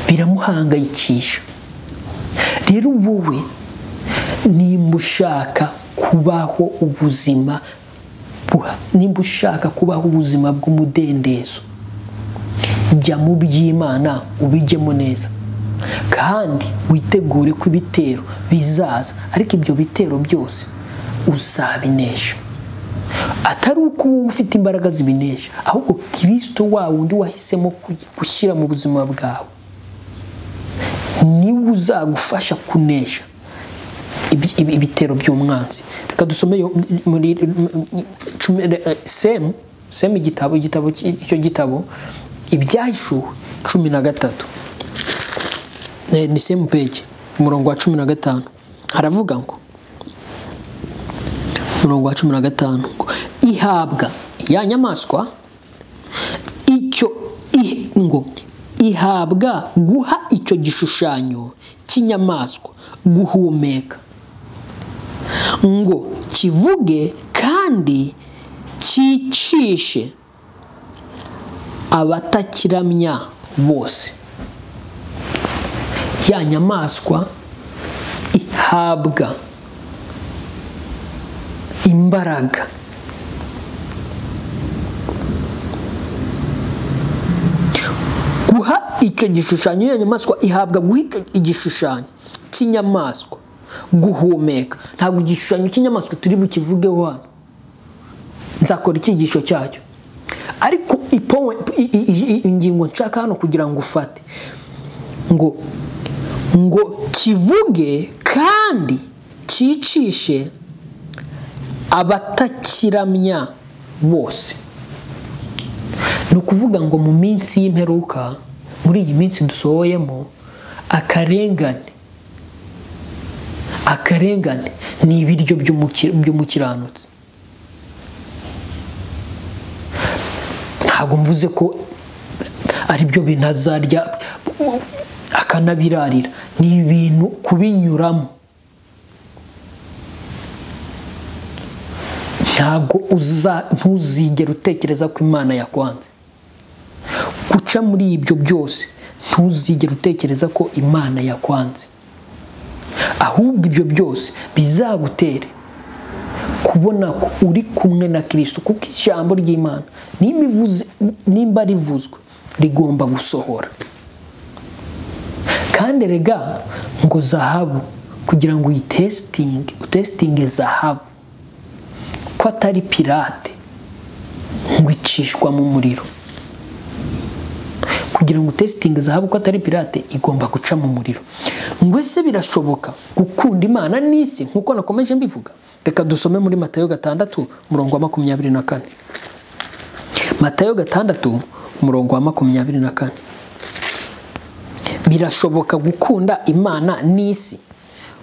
Speaker 1: biramuhangayikisha rero wowe nimba ushaka kubaho ubuzima nimba ushaka kubaho ubuzima bw'umudendezo jya mu by'imana ubijyemo neza kandi witegure ko ibitero bizaza ariko ibyo bitero byose uzabinesha atari uko uba ufite imbaraga zibinesha ahubwo kirisito wa wundi wahisemo gushyira mu buzima bwawe niwe uzagufasha kunesha ibitero by'umwanzi reka dusome muri semu semu igitabo igitabo icyo gitabo ibyahishuwe cumi na gatatu ni semu peji umurongo wa cumi na gatanu haravuga ngo umurongo wa cumi na gatanu ngo ihabwa ya nyamaswa icyo ngo ihabwa guha icyo gishushanyo cy'inyamaswa guhumeka ngo kivuge kandi cyicishe abatakiramya bose ya nyamaswa ihabwa imbaraga guha icyo gishushanyo iyo nyamaswa ihabwa guha icyo igishushanyo cy'inyamaswa guhumeka ntabwo igishushanyo cy'inyamaswa turi bukivugeho hano nzakora icyigisho cyacyo ariko ingingo nshaka hano kugira ngo ufate ngo ngo kivuge kandi cyicishe abatakiramya bose ni ukuvuga ngo mu minsi y'imperuka muri iyi minsi dusohoyemo akarengane akarengane ni ibiryo by'umukiranutsi ntabwo mvuze ko aribyo bintu azarya akanabirarira ni ibintu kubinyuramo ntabwo ntuzigere utekereza ko imana yakwanze guca muri ibyo byose ntuzigere utekereza ko imana yakwanze ahubwo ibyo byose bizagutere kubona ko uri kumwe na kirisito kuko ijambo ry'imana nimba rivuzwe rigomba gusohora kandi rega ngo zahabu kugira ngo uyitesitinge utesitinge zahabu ko atari pirate ngo icishwa mu muriro kugira ngo testingi zahabu ko atari pirate igomba guca mu muriro ngo ese birashoboka gukunda imana n'isi nk'uko nakomeje mbivuga reka dusome muri matayo gatandatu umurongo wa makumyabiri na kane matayo gatandatu umurongo wa makumyabiri na kane birashoboka gukunda imana n'isi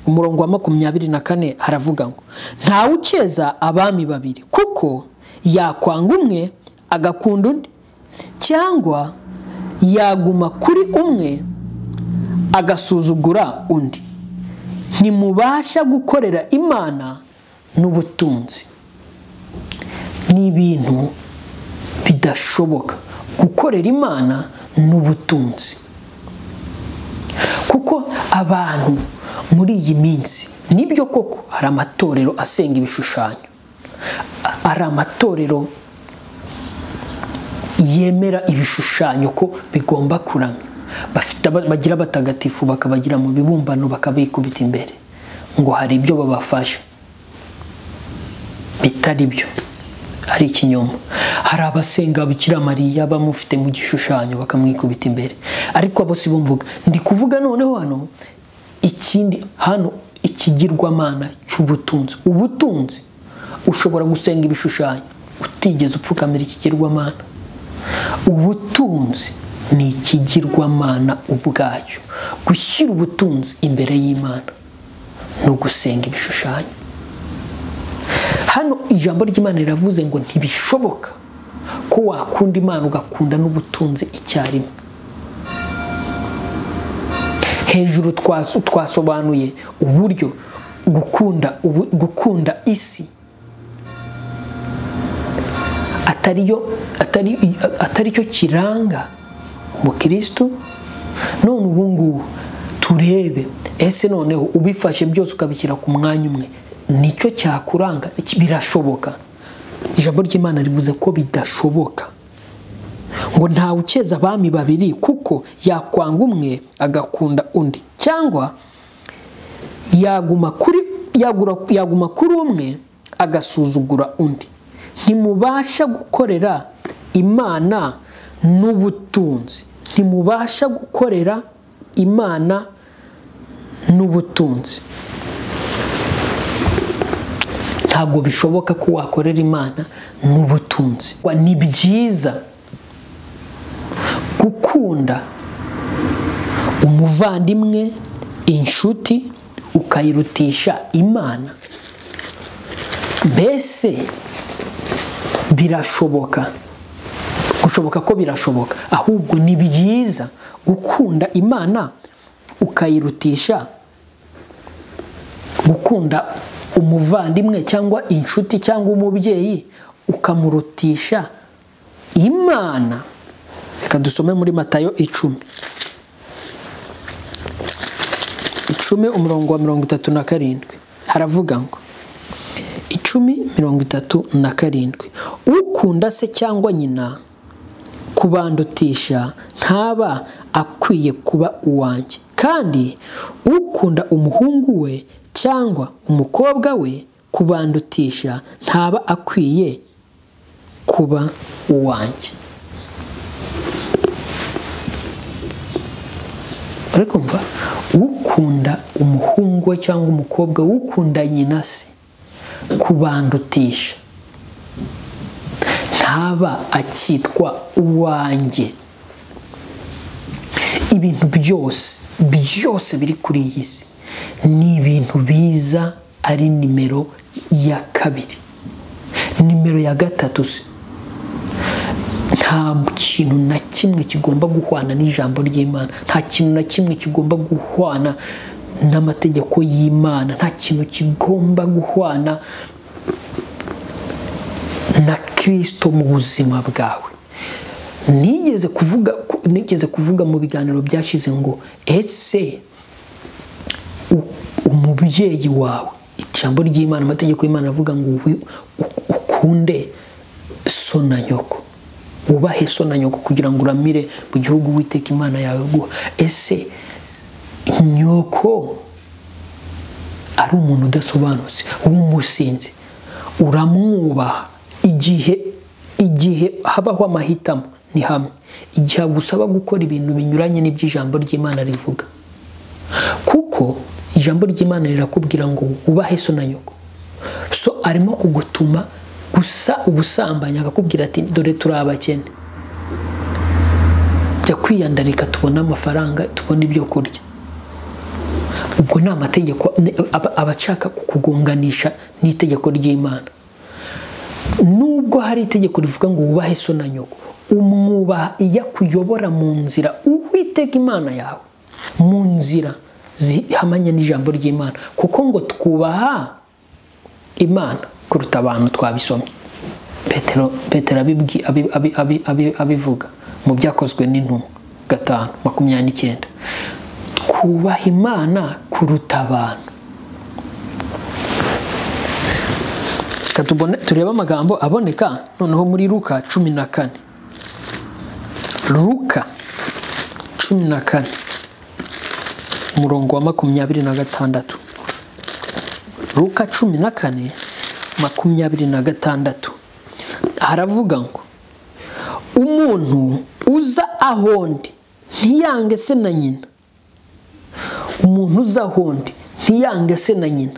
Speaker 1: umurongo wa makumyabiri na kane haravuga ngo ntawe ukeza abami babiri kuko yakwanga umwe agakunda undi cyangwa yaguma kuri umwe agasuzugura undi ntimubasha gukorera imana n'ubutunzi ni ibintu bidashoboka gukorera imana n'ubutunzi kuko abantu muri iyi minsi nibyo koko hari amatorero asenga ibishushanyo hari amatorero yemera ibishushanyo ko bigomba kuramya bagira abatagatifu bakabagira mu bibumbano bakabikubita imbere ngo hari ibyo babafasha bitari byo ari ikinyoma hari abasenga mariya bamufite mu gishushanyo bakamwikubita imbere ariko abo si bumvuga ndi kuvuga noneho hano ikindi hano ikigirwamana cy'ubutunzi ubutunzi ushobora gusenga ibishushanyo utigeze upfukamira ikigirwamana ubutunzi ni ikigirwamana ubwacyo gushyira ubutunzi imbere y'imana ni ugusenga ibishushanyo hano ijambo ry'imana riravuze ngo ntibishoboka ko wakunda imana ugakunda n'ubutunzi icyarimwe hejuru twasobanuye uburyo gukunda gukunda isi atari cyo kiranga umukirisitu none ubu ngubu turebe ese noneho ubifashe byose ukabishyira ku mwanya umwe nicyo cyakuranga birashoboka ijambo ry'imana rivuze ko bidashoboka ngo ntawe ukeza abami babiri kuko yakwanga umwe agakunda undi cyangwa yaguma kuri yaguma kuri umwe agasuzugura undi ntimubasha gukorera imana n'ubutunzi ntimubasha gukorera imana n'ubutunzi ntabwo bishoboka ko wakorera imana n'ubutunzi ni byiza gukunda umuvandimwe inshuti ukayirutisha imana mbese birashoboka gushoboka ko birashoboka ahubwo ni byiza gukunda imana ukayirutisha gukunda umuvandimwe cyangwa inshuti cyangwa umubyeyi ukamurutisha imana reka dusome muri matayo icumi usome umurongo wa mirongo itatu na karindwi haravuga ngo icumi mirongo itatu na karindwi ukunda se cyangwa nyina kubandutisha ntaba akwiye kuba uwanjye kandi ukunda umuhungu we cyangwa umukobwa we kubandutisha ntaba akwiye kuba uwanjye uri kumva ukunda umuhungu we cyangwa umukobwa ukunda nyina se kubandutisha ntaba akitwa uwanjye ibintu byose byose biri kuri iyi si ni ibintu biza ari nimero ya kabiri nimero ya gatatu se nta kintu na kimwe kigomba guhwana n'ijambo ry'imana nta kintu na kimwe kigomba guhwana n'amategeko y'imana nta kintu kigomba guhwana na kirisito mu buzima bwawe nigeze kuvuga nigeze kuvuga mu biganiro byashize ngo ese umubyeyi wawe ijambo ry'imana amategeko y'imana avuga ngo ukunde so na nyoko wubahe so na nyoko kugira ngo uramire mu gihugu witeka imana yawe guha ese nyoko ari umuntu udasobanutse w'umusinzi uramwubaha igihe igihe habaho amahitamo ni hamwe igihe agusaba gukora ibintu binyuranye n'iby'ijambo ry'imana rivuga kuko ijambo ry'imana rirakubwira ngo wubahe so na nyoko so arimo kugutuma gusa ubusambanyi akakubwira ati dore turi abakene jya kwiyandarika tubone amafaranga tubone ibyo kurya ubwo ni amategeko aba ashaka kukugonganisha n'itegeko ry'imana nubwo hari itegeko rivuga ngo wubahe so na nyoko umwubaha iyo akuyobora mu nzira uwitega imana yawe mu nzira zihamanya n'ijambo ry'imana kuko ngo twubaha imana kuruta abantu twabisomye petero abivuga mu byakozwe n'intumwa gatanu makumyabiri n'icyenda twubaha imana kuruta abantu turebe amagambo aboneka noneho muri ruka cumi na kane ruka cumi na kane umurongo wa makumyabiri na gatandatu ruka cumi na kane makumyabiri na gatandatu haravuga ngo umuntu uza ahondi ntiyange se na nyina umuntu uza ahondi ntiyange se na nyina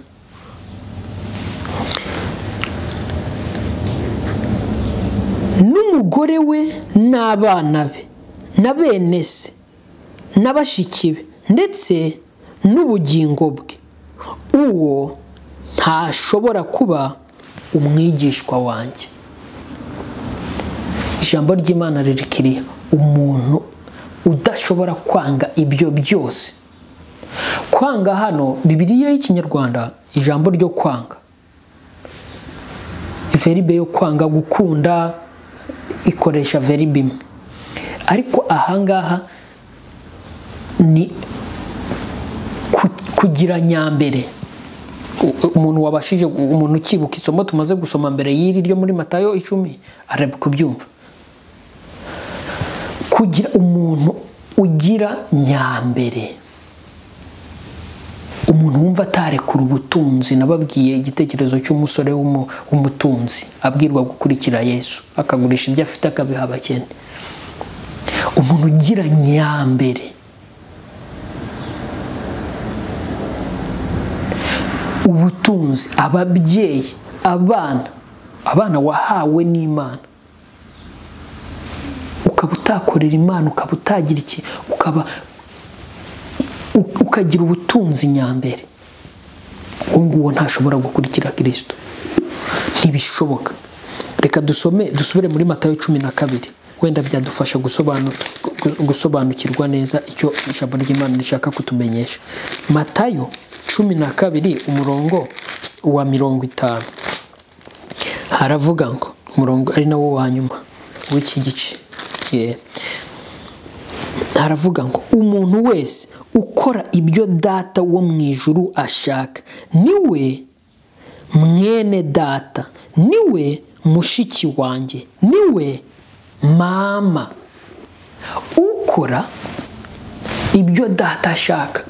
Speaker 1: n'umugore we n'abana be na bene se na bashiki be ndetse n'ubugingo bwe uwo ntashobora kuba umwigishwa wanjye ijambo ry'imana ririkiriye umuntu udashobora kwanga ibyo byose kwanga hano bibiriya y'ikinyarwanda ijambo ryo kwanga veribe yo kwanga gukunda ikoresha veribe imwe ariko ahangaha ni kugira nyambere umuntu wabashije umuntu ukibuka isomo tumaze gusoma mbere y'iri ryo muri matayo icumi ari kubyumva kugira umuntu ugira nyambere umuntu wumva atarekura ubutunzi nababwiye igitekerezo cy'umusore w'umutunzi abwirwa gukurikira yesu akagurisha ibyo afite akabiha abakene umuntu ugira nyambere ubutunzi ababyeyi abana abana wahawe n'imana ukaba utakorera imana ukaba utagira iki ukaba ukagira ubutunzi nyambere uwo nguwo ntashobora gukurikira kirisito ntibishoboka reka dusome dusubire muri matayo cumi na kabiri wenda byadufasha gusobanukirwa neza icyo ijambo ry'imana rishaka kutumenyesha matayo cumi na kabiri umurongo wa mirongo itanu haravuga ngo umurongo ari nawo wa nyuma w'iki gice haravuga ngo umuntu wese ukora ibyo data wo mu ijuru ashaka niwe mwene data niwe mushiki wanjye niwe mama ukora ibyo data ashaka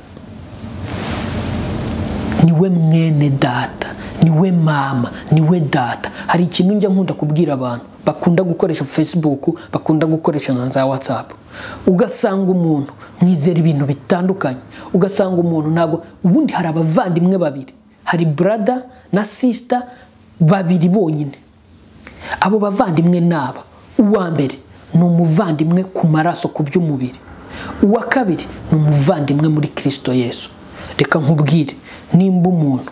Speaker 1: niwe mwene data niwe mama niwe data hari ikintu njya nkunda kubwira abantu bakunda gukoresha facebook bakunda gukoresha na za whatsapp ugasanga umuntu mwizera ibintu bitandukanye ugasanga umuntu ntabwo ubundi hari abavandimwe babiri hari brada na sisita babiri bonyine abo bavandimwe ni aba uwa mbere ni umuvandimwe ku maraso ku by'umubiri uwa kabiri ni umuvandimwe muri kirisito yesu reka nkubwire nimba umuntu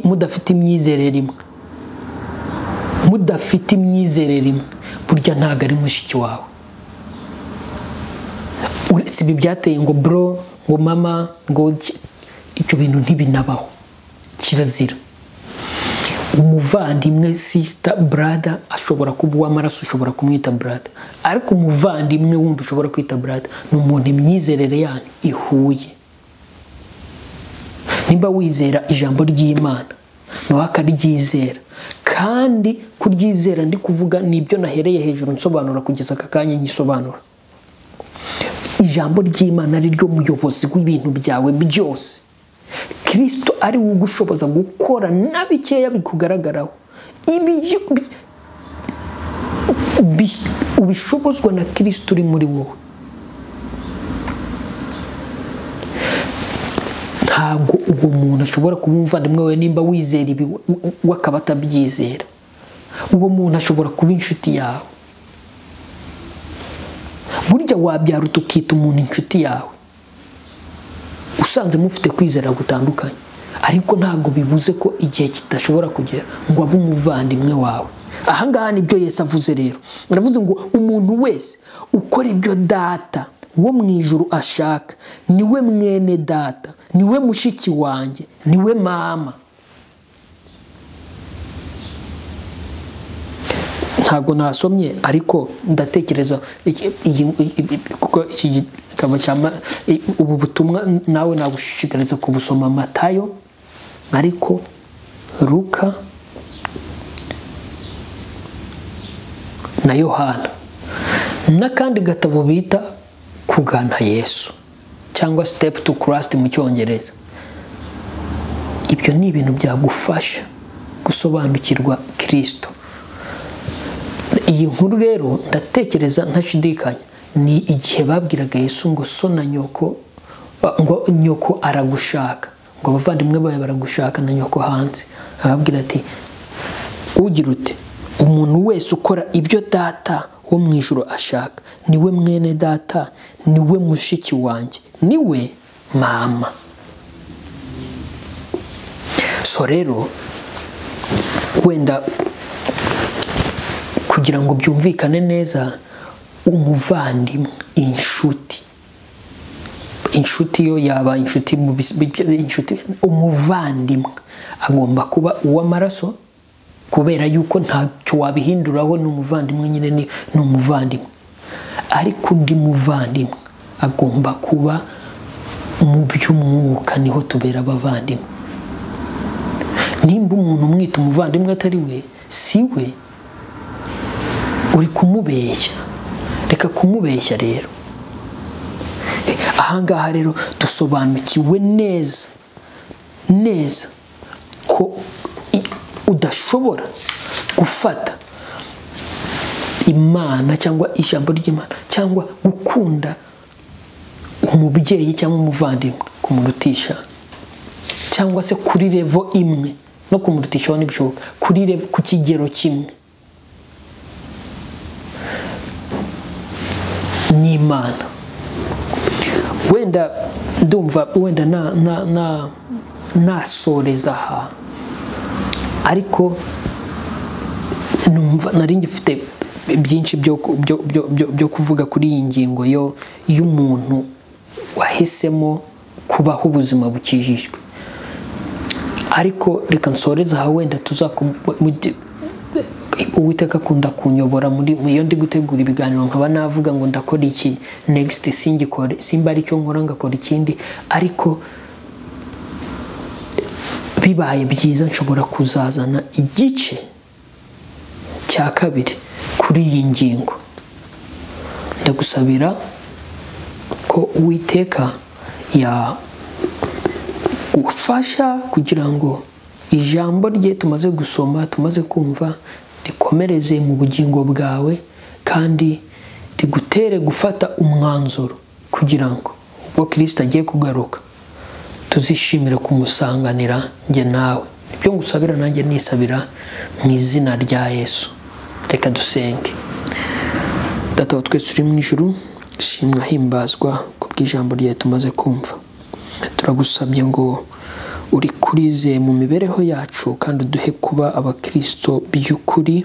Speaker 1: mudafite imyizerere imwe mudafite imyizerere imwe burya ntabwo ari mushiki wawe uretse ibi byateye ngo bro ngo mama ngo ibyo bintu ntibinabaho kirazira umuvandimwe sisita burada ashobora kuba uw'amaraso ushobora kumwita burada ariko umuvandimwe wundi ushobora kwita burada ni umuntu imyizerere yanyu ihuye nimba wizera ijambo ry'imana nawe akaryizera kandi kuryizera ndi kuvuga ni ibyo nahereye hejuru nsobanura kugeza aka kanya nyisobanura ijambo ry'imana ari ryo muyobozi w'ibintu byawe byose kirisito ari we ugushoboza gukora na bikeya bikugaragaraho ubishobozwa na kirisito uri muri wowe ntabwo uwo muntu ashobora kuba umuvandimwe we nimba wizera ibi we akaba atabyizera uwo muntu ashobora kuba inshuti yawe burya wabyaruta ukita umuntu inshuti yawe usanze mufite kwizera gutandukanye ariko ntabwo bibuze ko igihe kidashobora kugera ngo abe umuvandimwe wawe ahangaha nibyo Yesu avuze rero baravuze ngo umuntu wese ukora ibyo data wo mu ijuru ashaka niwe mwene data niwe mushiki wanjye niwe mama ntabwo nasomye ariko ndatekereza kuko iki gitabo cya ubu butumwa nawe nagushishikariza kubusoma matayo ariko ruka na yohana n'akandi gatabo bita kugana yesu cyangwa sitepu tu kurasiti mu cyongereza ibyo ni ibintu byagufasha gusobanukirwa kirisito iyi nkuru rero ndatekereza ntashidikanya ni igihe babwiraga yesu ngo so na nyoko ngo nyoko aragushaka ngo abavandimwe bawe baragushaka na nyoko hanze arababwira ati ugira ute umuntu wese ukora ibyo data wo mu ijoro ashaka niwe mwene data niwe mushiki wanjye niwe mama so rero wenda kugira ngo byumvikane neza umuvandimwe inshuti inshuti yo yaba inshuti mu inshuti umuvandimwe agomba kuba uw'amaraso kubera yuko ntacyo wabihinduraho ni umuvandimwe nyine ni umuvandimwe ariko undi muvandimwe agomba kuba mu by'umwuka niho tubera abavandimwe nimba umuntu umwita umuvandimwe atari we si we uri kumubeshya reka kumubeshya rero ahangaha rero dusobanukiwe neza neza ko udashobora gufata imana cyangwa ijambo ry'imana cyangwa gukunda umubyeyi cyangwa umuvandimwe kumurutisha cyangwa se kuri revo imwe no kumurutishaho ntibishoboka kuri revo ku kigero kimwe ni imana wenda ndumva wenda nasoreza aha ariko numva nari ngifite byinshi byo kuvuga kuri iyi ngingo yo y'umuntu wahisemo kubaho ubuzima bukijijwe ariko reka nsoreze aha wenda uwiteka akunda kunyobora muri iyo ndi gutegura ibiganiro nkaba navuga ngo ndakora iki negisiti singikore simba ari icyo nkora ngakora ikindi ariko bibaye byiza nshobora kuzazana igice cya kabiri kuri iyi ngingo ndagusabira ko uwiteka yagufasha kugira ngo ijambo rye tumaze gusoma tumaze kumva rikomereze mu bugingo bwawe kandi rigutere gufata umwanzuro kugira ngo ubwo kirisita agiye kugaruka tuzishimire kumusanganira njye nawe ibyo ngusabira nanjye nisabira mu izina rya yesu reka dusenge data wa twese uri mu ijuru shimwa himbazwa ku bw'ijambo ryawe tumaze kumva turagusabye ngo uri kurize mu mibereho yacu kandi uduhe kuba abakristo by'ukuri